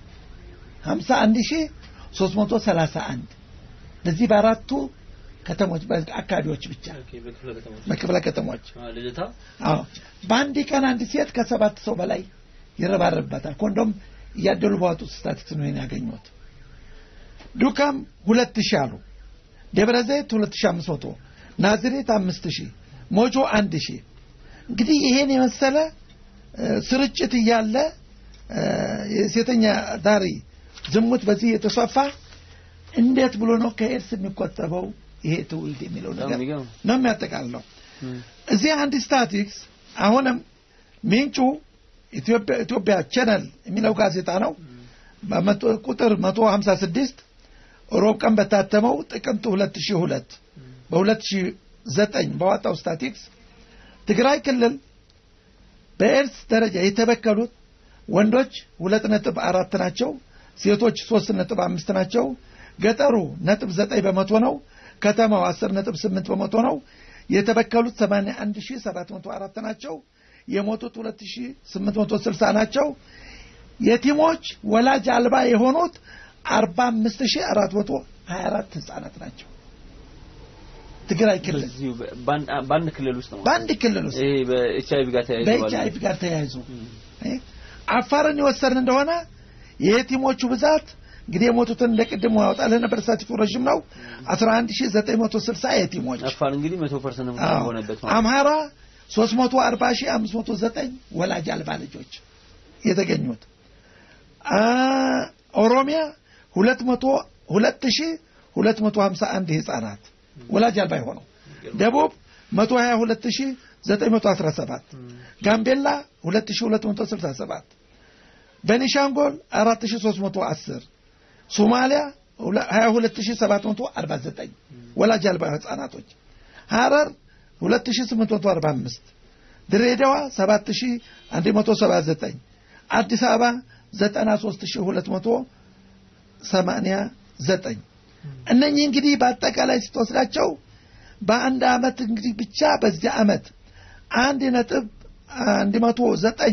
51331 በዚህ በአራቱ ከተሞች አካባቢዎች ብቻ በክፍለ ከተሞች ልደታ አዎ በአንድ ቀን አንድ ሴት ከሰባት ሰው በላይ ይረባረብባታል። ኮንዶም እያደሉ ባወጡት ስታቲክስ ነው ያገኙት። ዱካም ሁለት ሺህ አሉ። ደብረ ዘይት ሁለት ሺህ አምስት መቶ ናዝሬት አምስት ሺህ ሞጆ አንድ ሺህ እንግዲህ ይሄን የመሰለ ስርጭት እያለ የሴተኛ ዳሪ ዝሙት በዚህ የተስፋፋ እንዴት ብሎ ነው ከኤድስ የሚቆጠበው ይሄ ትውልድ የሚለው ነገር ነው የሚያጠቃልለው። እዚህ አንድ ስታቲክስ አሁንም ምንጩ ኢትዮጵያ ቻነል የሚለው ጋዜጣ ነው። ቁጥር 156 ሮብ ቀን በታተመው ጥቅምት 2002 በ2009 በዋጣው ስታቲክስ ትግራይ ክልል በኤድስ ደረጃ የተበከሉት ወንዶች ሁለት ነጥብ አራት ናቸው። ሴቶች ሶስት ነጥብ አምስት ናቸው። ገጠሩ ነጥብ ዘጠኝ በመቶ ነው። ከተማው አስር ነጥብ ስምንት በመቶ ነው። የተበከሉት ሰማንያ አንድ ሺህ ሰባት መቶ አራት ናቸው። የሞቱት ሁለት ሺህ ስምንት መቶ ስልሳ ናቸው። የቲሞች ወላጅ አልባ የሆኑት አርባ አምስት ሺህ አራት መቶ ሀያ አራት ህጻናት ናቸው። ትግራይ ክልል በአንድ ክልል ውስጥ ነው። በአንድ ክልል ውስጥ ይሄ በኤች አይቪ ጋር ተያይዞ በኤች አይቪ ጋር ተያይዞ አፋርን የወሰድን እንደሆነ የቲሞቹ ብዛት እንግዲህ የሞቱትን እንደ ቅድሙ ያወጣልህ ነበር። ስታቲስቲኩ ረዥም ነው። 11960 የቲሞች አፋር እንግዲህ 100% አዎ። ሆነበት አምሃራ 340509 ወላጅ አልባ ልጆች የተገኙት አ ኦሮሚያ 200 2251 ህጻናት ወላጅ አልባ የሆነው ደቡብ 122917 ጋምቤላ 2267 ቤኒሻንጉል 4310 ሶማሊያ 22749 ወላጅ አልባ ህጻናቶች ሐረር 2845 ድሬዳዋ 7179 አዲስ አበባ 93289 እነኚህ እንግዲህ በአጠቃላይ ስትወስዳቸው በአንድ አመት እንግዲህ ብቻ በዚህ አመት አንድ ነጥብ አንድ መቶ ዘጠኝ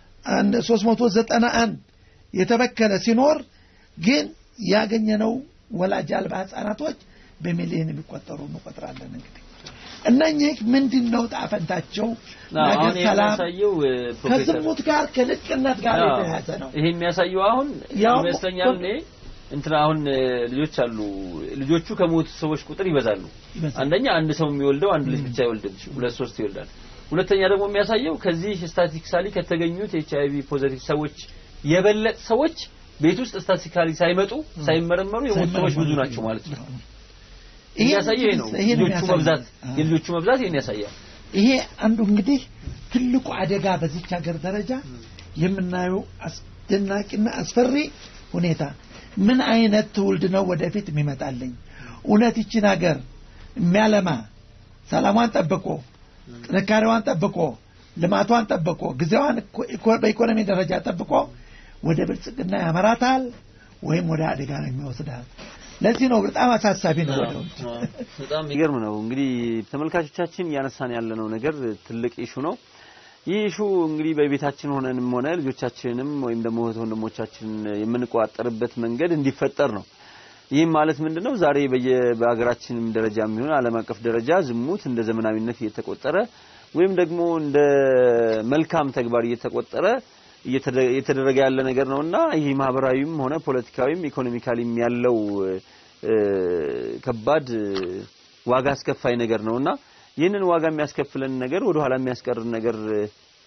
ሶስት መቶ ዘጠና አንድ የተበከለ ሲኖር ግን ያገኘነው ወላጅ አልባ ህጻናቶች በሚሊዮን የሚቆጠሩ እንቆጥራለን። እንግዲህ እነኚህ ምንድን ነው ጣፈንታቸው? ነገ አሁን ይሄ ሰላም የሚያሳየው ፕሮፌሰር ከዝሙት ጋር ከልቅነት ጋር አዎ፣ የተያያዘ ነው። ይሄ የሚያሳየው አሁን ያው ይመስለኛል እኔ እንትና አሁን እ፣ ልጆች አሉ ልጆቹ ከሞቱ ሰዎች ቁጥር ይበዛሉ። ይበዛል። አንደኛ አንድ ሰው የሚወልደው አንድ ልጅ ብቻ አይወልድም፣ ሁለት ሶስት ይወልዳል። ሁለተኛ ደግሞ የሚያሳየው ከዚህ ስታቲስቲካሊ ከተገኙት ኤች አይቪ ፖዚቲቭ ሰዎች የበለጥ ሰዎች ቤት ውስጥ ስታቲስቲካሊ ሳይመጡ ሳይመረመሩ የሞቱ ሰዎች ብዙ ናቸው ማለት ነው። ይሄ የሚያሳየው ይሄ ነው። ይሄ ነው ልጆቹ የሚያሳየው። መብዛት አዎ። የልጆቹ መብዛት ይሄን ያሳያል። ይሄ አንዱ እንግዲህ ትልቁ አደጋ በዚች ሀገር ደረጃ የምናየው አስደናቂና አስፈሪ ሁኔታ ምን አይነት ትውልድ ነው ወደፊት የሚመጣልኝ? እውነት ይችን ሀገር የሚያለማ ሰላሟን ጠብቆ ጥንካሬዋን ጠብቆ ልማቷን ጠብቆ ጊዜዋን ኢኮ- በኢኮኖሚ ደረጃ ጠብቆ ወደ ብልጽግና ያመራታል ወይም ወደ አደጋ ነው የሚወስዳል። ለዚህ ነው በጣም አሳሳቢ ነው። ወደ ውጭ በጣም የሚገርም ነው። እንግዲህ ተመልካቾቻችን እያነሳን ያለነው ነገር ትልቅ ኢሹ ነው። ይህ ኢሹ እንግዲህ በቤታችን ሆነንም ሆነ ልጆቻችንንም ወይም ደግሞ እህት ወንድሞቻችንን የምንቆጣጠርበት መንገድ እንዲፈጠር ነው። ይህም ማለት ምንድነው? ዛሬ በየ- በሀገራችንም ደረጃ የሚሆን ዓለም አቀፍ ደረጃ ዝሙት እንደ ዘመናዊነት እየተቆጠረ ወይም ደግሞ እንደ መልካም ተግባር እየተቆጠረ እየተደ- እየተደረገ ያለ ነገር ነውና ይህ ማህበራዊም ሆነ ፖለቲካዊም ኢኮኖሚካሊም ያለው እ፣ ከባድ እ፣ ዋጋ አስከፋይ ነገር ነውና ይህንን ዋጋ የሚያስከፍለን ነገር ወደ ኋላ የሚያስቀርን ነገር እ፣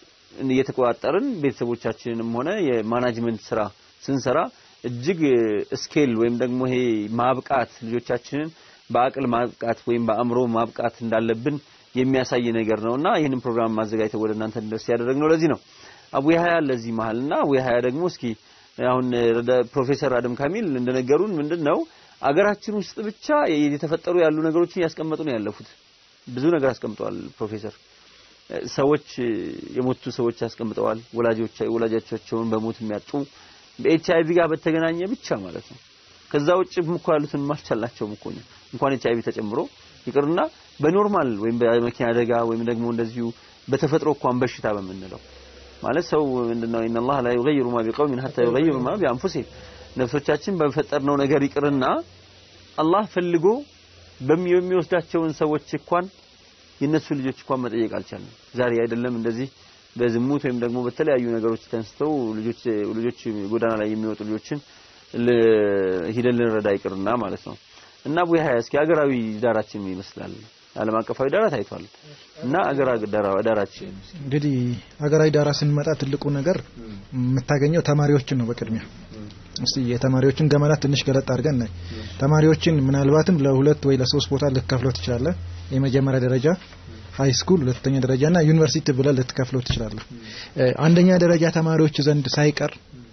እየተቆጣጠርን ቤተሰቦቻችንንም ሆነ የማናጅመንት ስራ ስንሰራ እጅግ ስኬል ወይም ደግሞ ይሄ ማብቃት ልጆቻችንን በአቅል ማብቃት ወይም በአእምሮ ማብቃት እንዳለብን የሚያሳይ ነገር ነውና ይህንን ፕሮግራም ማዘጋጀት ወደ እናንተ እንድረስ ያደረግነው ለዚህ ነው። አቡ ያህያ ለዚህ መሀልና አቡ ያህያ ደግሞ እስኪ አሁን ፕሮፌሰር አደም ካሚል እንደነገሩን ምንድነው አገራችን ውስጥ ብቻ የተፈጠሩ ያሉ ነገሮችን ያስቀመጡ ነው ያለፉት። ብዙ ነገር አስቀምጠዋል ፕሮፌሰር። ሰዎች የሞቱ ሰዎች አስቀምጠዋል። ወላጆች ወላጆቻቸውን በሞት የሚያጡ በኤች አይቪ ጋር በተገናኘ ብቻ ማለት ነው። ከዛ ውጭ እኮ ያሉትን ማልቻላቸውም እኮ እንኳን ኤች አይቪ ተጨምሮ ይቅርና በኖርማል ወይም በመኪና አደጋ ወይም ደግሞ እንደዚሁ በተፈጥሮ እንኳን በሽታ በምንለው ማለት ሰው ምንድነው ኢነላህ ላ ዩገይሩ ማ ቢቀውሚን ሐታ ዩገይሩ ማ ቢአንፉሲሂም ነፍሶቻችን በፈጠርነው ነገር ይቅርና አላህ ፈልጎ በሚወስዳቸውን ሰዎች እንኳን የነሱ ልጆች እንኳን መጠየቅ አልቻለም። ዛሬ አይደለም እንደዚህ በዝሙት ወይም ደግሞ በተለያዩ ነገሮች ተንስተው ልጆች ልጆች ጎዳና ላይ የሚወጡ ልጆችን ሂደን ልንረዳ ይቅርና ማለት ነው። እና አቡ ያህያ እስኪ ሀገራዊ ዳራችን ምን ይመስላል? ዓለም አቀፋዊ ዳራ ታይቷል እና አገራዊ ዳራችን እንግዲህ ሀገራዊ ዳራ ስንመጣ ትልቁ ነገር የምታገኘው ተማሪዎችን ነው በቅድሚያ እስቲ የተማሪዎችን ገመና ትንሽ ገለጥ አድርገን ናይ ተማሪዎችን ምናልባትም ለሁለት ወይ ለሶስት ቦታ ልትከፍለው ትችላለህ። የመጀመሪያ ደረጃ ሃይ ስኩል፣ ሁለተኛ ደረጃ እና ዩኒቨርሲቲ ብለህ ልትከፍለው ትችላለህ። አንደኛ ደረጃ ተማሪዎች ዘንድ ሳይቀር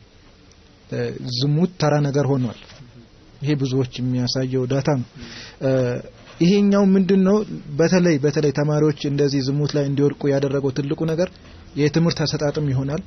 ዝሙት ተራ ነገር ሆኗል። ይሄ ብዙዎች የሚያሳየው ዳታ ነው። ይሄኛው ምንድነው በተለይ በተለይ ተማሪዎች እንደዚህ ዝሙት ላይ እንዲወድቁ ያደረገው ትልቁ ነገር የትምህርት አሰጣጥም ይሆናል።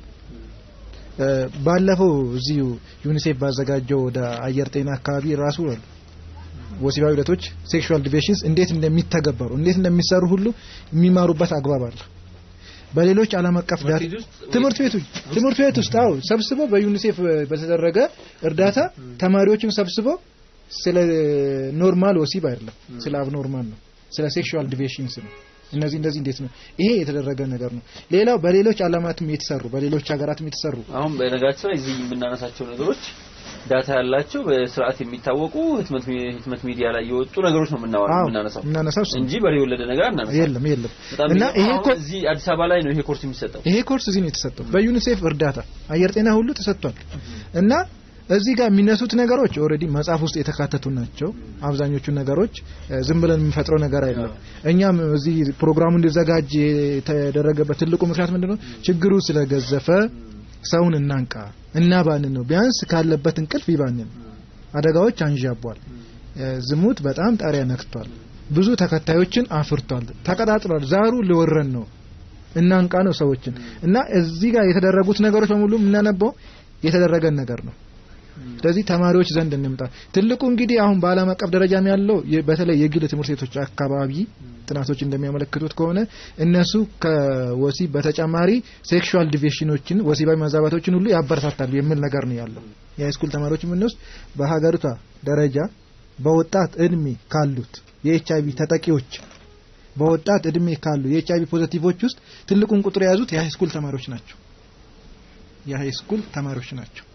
ባለፈው እዚሁ ዩኒሴፍ ባዘጋጀው ወደ አየር ጤና አካባቢ ራሱ ወሲባዊ ሂደቶች ሴክሹዋል ዲቪሽንስ እንዴት እንደሚተገበሩ እንዴት እንደሚሰሩ ሁሉ የሚማሩበት አግባብ አለ። በሌሎች ዓለም አቀፍ ትምህርት ቤት ትምህርት ቤት ውስጥ አዎ ሰብስበው በዩኒሴፍ በተደረገ እርዳታ ተማሪዎችን ሰብስበው ስለ ኖርማል ወሲብ አይደለም፣ ስለ አብኖርማል ነው፣ ስለ ሴክሹዋል ዲቪሽንስ ነው። እነዚህ እንደዚህ እንዴት ነው ይሄ የተደረገ ነገር ነው። ሌላው በሌሎች ዓለማትም የተሰሩ በሌሎች ሀገራትም የተሰሩ አሁን በነገራችን ላይ እዚህ የምናነሳቸው ነገሮች ዳታ ያላቸው በስርዓት የሚታወቁ ህትመት ህትመት ሚዲያ ላይ የወጡ ነገሮች ነው የምናወራው የምናነሳው የምናነሳው እንጂ በሬ የወለደ ነገር አናነሳም። የለም የለም። እና ይሄ ኮርስ እዚህ አዲስ አበባ ላይ ነው ይሄ ኮርስ የሚሰጠው። ይሄ ኮርስ እዚህ ነው የተሰጠው በዩኒሴፍ እርዳታ አየር ጤና ሁሉ ተሰጥቷል እና እዚህ ጋር የሚነሱት ነገሮች ኦልሬዲ መጽሐፍ ውስጥ የተካተቱ ናቸው። አብዛኞቹ ነገሮች ዝም ብለን የምንፈጥረው ነገር አይደለም። እኛም እዚህ ፕሮግራሙ እንዲዘጋጅ የተደረገበት ትልቁ ምክንያት ምንድነው? ችግሩ ስለገዘፈ ሰውን እናንቃ እና ባንን ነው። ቢያንስ ካለበት እንቅልፍ ይባንን። አደጋዎች አንዣቧል። ዝሙት በጣም ጣሪያ ነክቷል። ብዙ ተከታዮችን አፍርቷል። ተቀጣጥሏል። ዛሩ ሊወረን ነው። እናንቃ ነው ሰዎችን እና እዚህ ጋር የተደረጉት ነገሮች በሙሉ የምናነበው የተደረገን ነገር ነው። ስለዚህ ተማሪዎች ዘንድ እንምጣ። ትልቁ እንግዲህ አሁን በዓለም አቀፍ ደረጃም ያለው በተለይ የግል ትምህርት ቤቶች አካባቢ ጥናቶች እንደሚያመለክቱት ከሆነ እነሱ ከወሲብ በተጨማሪ ሴክሹዋል ዲቪሽኖችን ወሲባዊ መዛባቶችን ሁሉ ያበረታታሉ የሚል ነገር ነው ያለው። የሃይስኩል ተማሪዎች የምንወስድ በሀገሪቷ ደረጃ በወጣት እድሜ ካሉት የኤች አይቪ ተጠቂዎች በወጣት እድሜ ካሉ የኤች አይቪ ፖዘቲቮች ውስጥ ትልቁን ቁጥር የያዙት የሃይስኩል ተማሪዎች ናቸው። የሃይስኩል ተማሪዎች ናቸው።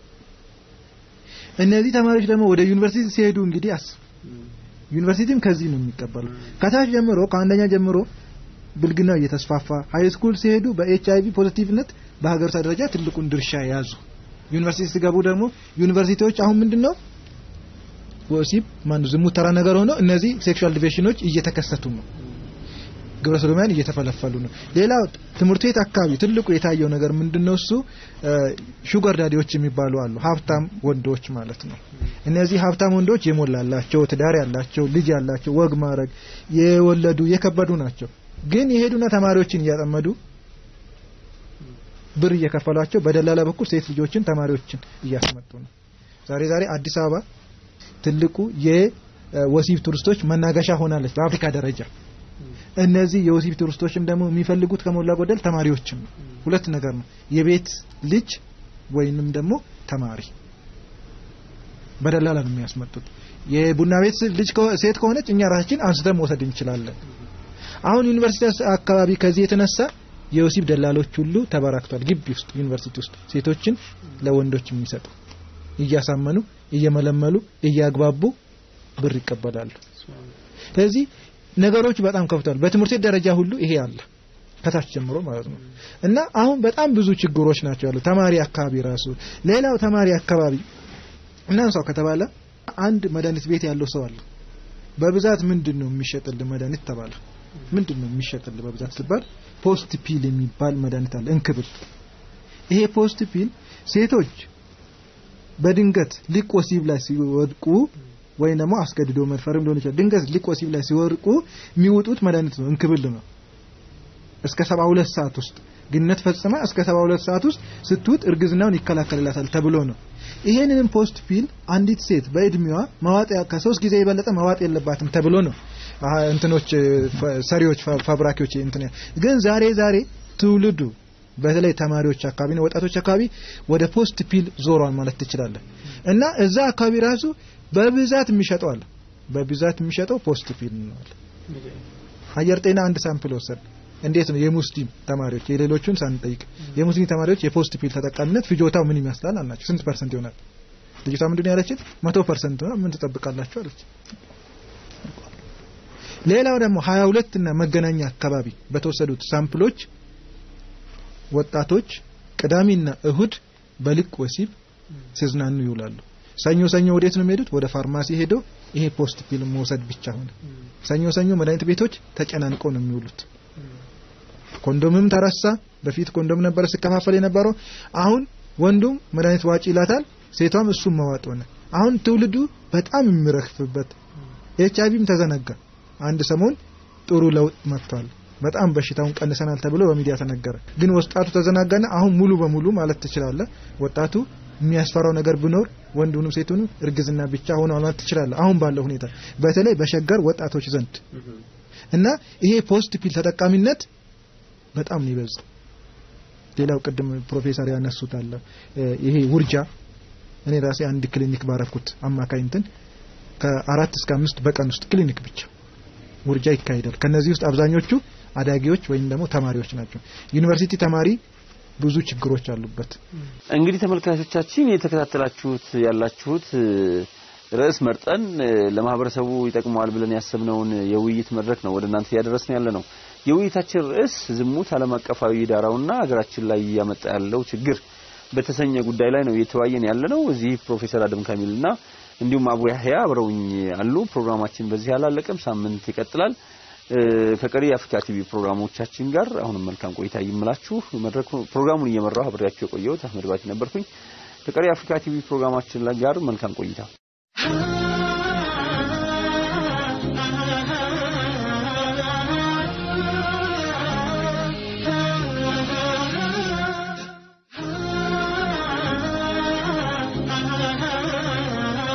እነዚህ ተማሪዎች ደግሞ ወደ ዩኒቨርሲቲ ሲሄዱ እንግዲህ አስ ዩኒቨርሲቲም ከዚህ ነው የሚቀበለው። ከታች ጀምሮ ከአንደኛ ጀምሮ ብልግናው እየተስፋፋ ሃይ ስኩል ሲሄዱ በኤች አይቪ ፖዚቲቭነት በሀገሪቷ ደረጃ ትልቁን ድርሻ ያዙ። ዩኒቨርሲቲ ሲገቡ ደግሞ ዩኒቨርሲቲዎች አሁን ምንድነው ወሲብ ማን ዝሙት ተራ ነገር ሆኖ እነዚህ ሴክሹዋል ዲቪሽኖች እየተከሰቱ ነው። ግብረ ሰዶማውያን እየተፈለፈሉ ነው። ሌላው ትምህርት ቤት አካባቢ ትልቁ የታየው ነገር ምንድነው? እሱ ሹገር ዳዲዎች የሚባሉ አሉ። ሀብታም ወንዶች ማለት ነው። እነዚህ ሀብታም ወንዶች የሞላላቸው ትዳር ያላቸው ልጅ ያላቸው ወግ ማድረግ የወለዱ የከበዱ ናቸው። ግን የሄዱና ተማሪዎችን እያጠመዱ ብር እየከፈሏቸው በደላላ በኩል ሴት ልጆችን ተማሪዎችን እያስመጡ ነው። ዛሬ ዛሬ አዲስ አበባ ትልቁ የወሲብ ቱሪስቶች መናገሻ ሆናለች በአፍሪካ ደረጃ። እነዚህ የወሲብ ቱሪስቶችም ደግሞ የሚፈልጉት ከሞላ ጎደል ተማሪዎችን ነው። ሁለት ነገር ነው፣ የቤት ልጅ ወይንም ደግሞ ተማሪ በደላላ ነው የሚያስመጡት። የቡና ቤት ልጅ ሴት ከሆነች እኛ ራሳችን አንስተን መውሰድ እንችላለን። አሁን ዩኒቨርሲቲ አካባቢ ከዚህ የተነሳ የወሲብ ደላሎች ሁሉ ተበራክቷል። ግቢ ውስጥ ዩኒቨርሲቲ ውስጥ ሴቶችን ለወንዶች የሚሰጡ እያሳመኑ እየመለመሉ እያግባቡ ብር ይቀበላሉ። ስለዚህ ነገሮች በጣም ከፍተዋል። በትምህርት ቤት ደረጃ ሁሉ ይሄ አለ ከታች ጀምሮ ማለት ነው። እና አሁን በጣም ብዙ ችግሮች ናቸው ያሉ ተማሪ አካባቢ ራሱ ሌላው ተማሪ አካባቢ እናንሳው ከተባለ አንድ መድኃኒት ቤት ያለው ሰው አለ። በብዛት ምንድን ነው የሚሸጥል መድኃኒት ተባለ። ምንድን ነው የሚሸጥል በብዛት ሲባል ፖስት ፒል የሚባል መድኃኒት አለ። እንክብል ይሄ ፖስት ፒል ሴቶች በድንገት ሊቅ ወሲብ ላይ ሲወድቁ ወይም ደግሞ አስገድዶ መድፈርም ሊሆን ይችላል። ድንገት ሊቅ ወሲብ ላይ ሲወድቁ የሚውጡት መድኃኒት ነው፣ እንክብል ነው። እስከ 72 ሰዓት ውስጥ ግንኙነት ፈጽማ እስከ 72 ሰዓት ውስጥ ስትውጥ እርግዝናውን ይከላከልላታል ተብሎ ነው። ይሄንንም ፖስት ፒል አንዲት ሴት በእድሜዋ መዋጥ ከሶስት ጊዜ የበለጠ መዋጥ የለባትም ተብሎ ነው እንትኖች ሰሪዎች ፋብራኪዎች እንትን ግን ዛሬ ዛሬ ትውልዱ በተለይ ተማሪዎች አካባቢ ነው ወጣቶች አካባቢ ወደ ፖስት ፒል ዞሯል ማለት ትችላለህ። እና እዛ አካባቢ ራሱ በብዛት የሚሸጠው አለ። በብዛት የሚሸጠው ፖስት ፒል ነው። አየር ጤና አንድ ሳምፕል ወሰድ እንዴት ነው የሙስሊም ተማሪዎች የሌሎቹን ሳንጠይቅ የሙስሊም ተማሪዎች የፖስት ፒል ተጠቃሚነት ፍጆታው ምን ይመስላል አልናቸው። ስንት ፐርሰንት ይሆናል? ልጅቷ ምንድን ነው ያለችን? መቶ ፐርሰንት ነው። ምን ትጠብቃላችሁ አለች። ሌላው ደግሞ 22 እና መገናኛ አካባቢ በተወሰዱት ሳምፕሎች ወጣቶች ቅዳሜና እሁድ በልቅ ወሲብ ሲዝናኑ ይውላሉ። ሰኞ ሰኞ ወዴት ነው የሚሄዱት? ወደ ፋርማሲ ሄደው ይሄ ፖስት ፒል መውሰድ ብቻ ሆነ። ሰኞ ሰኞ መድኃኒት ቤቶች ተጨናንቀው ነው የሚውሉት። ኮንዶምም ተረሳ። በፊት ኮንዶም ነበረ ሲከፋፈል የነበረው። አሁን ወንዱም መድኃኒት ዋጪ ይላታል፣ ሴቷም እሱም መዋጥ ሆነ። አሁን ትውልዱ በጣም የሚረክፍበት ኤች አይቪም ተዘነጋ። አንድ ሰሞን ጥሩ ለውጥ መጥቷል። በጣም በሽታውን ቀንሰናል ተብሎ በሚዲያ ተነገረ። ግን ወጣቱ ተዘናጋና አሁን ሙሉ በሙሉ ማለት ትችላለህ ወጣቱ የሚያስፈራው ነገር ቢኖር ወንዱንም ሴቱንም እርግዝና ብቻ ሆኖ ማለት ትችላለህ። አሁን ባለው ሁኔታ በተለይ በሸገር ወጣቶች ዘንድ እና ይሄ ፖስት ፒል ተጠቃሚነት በጣም ነው ይበዛው። ሌላው ቅድም ፕሮፌሰር ያነሱት አለ ይሄ ውርጃ እኔ ራሴ አንድ ክሊኒክ ባረኩት አማካኝ እንትን ከአራት እስከ አምስት በቀን ውስጥ ክሊኒክ ብቻ ውርጃ ይካሄዳል። ከነዚህ ውስጥ አብዛኞቹ አዳጊዎች ወይም ደግሞ ተማሪዎች ናቸው። ዩኒቨርሲቲ ተማሪ ብዙ ችግሮች አሉበት። እንግዲህ ተመልካቾቻችን የተከታተላችሁት ያላችሁት ርዕስ መርጠን ለማህበረሰቡ ይጠቅመዋል ብለን ያሰብነውን የውይይት መድረክ ነው ወደ እናንተ እያደረስን ያለ ነው። የውይይታችን ርዕስ ዝሙት ዓለም አቀፋዊ ዳራውና ሀገራችን ላይ እያመጣ ያለው ችግር በተሰኘ ጉዳይ ላይ ነው እየተወያየን ያለ ነው። እዚህ ፕሮፌሰር አደም ካሚልና እንዲሁም አቡ ያህያ አብረውኝ አሉ። ፕሮግራማችን በዚህ አላለቀም፣ ሳምንት ይቀጥላል። ከቀሪ የአፍሪካ ቲቪ ፕሮግራሞቻችን ጋር አሁንም መልካም ቆይታ ይምላችሁ። መድረኩ ፕሮግራሙን እየመራው አብሬያችሁ የቆየሁት አህመድ ባቲ ነበርኩኝ። ከቀሪ የአፍሪካ ቲቪ ፕሮግራማችን ጋር መልካም ቆይታ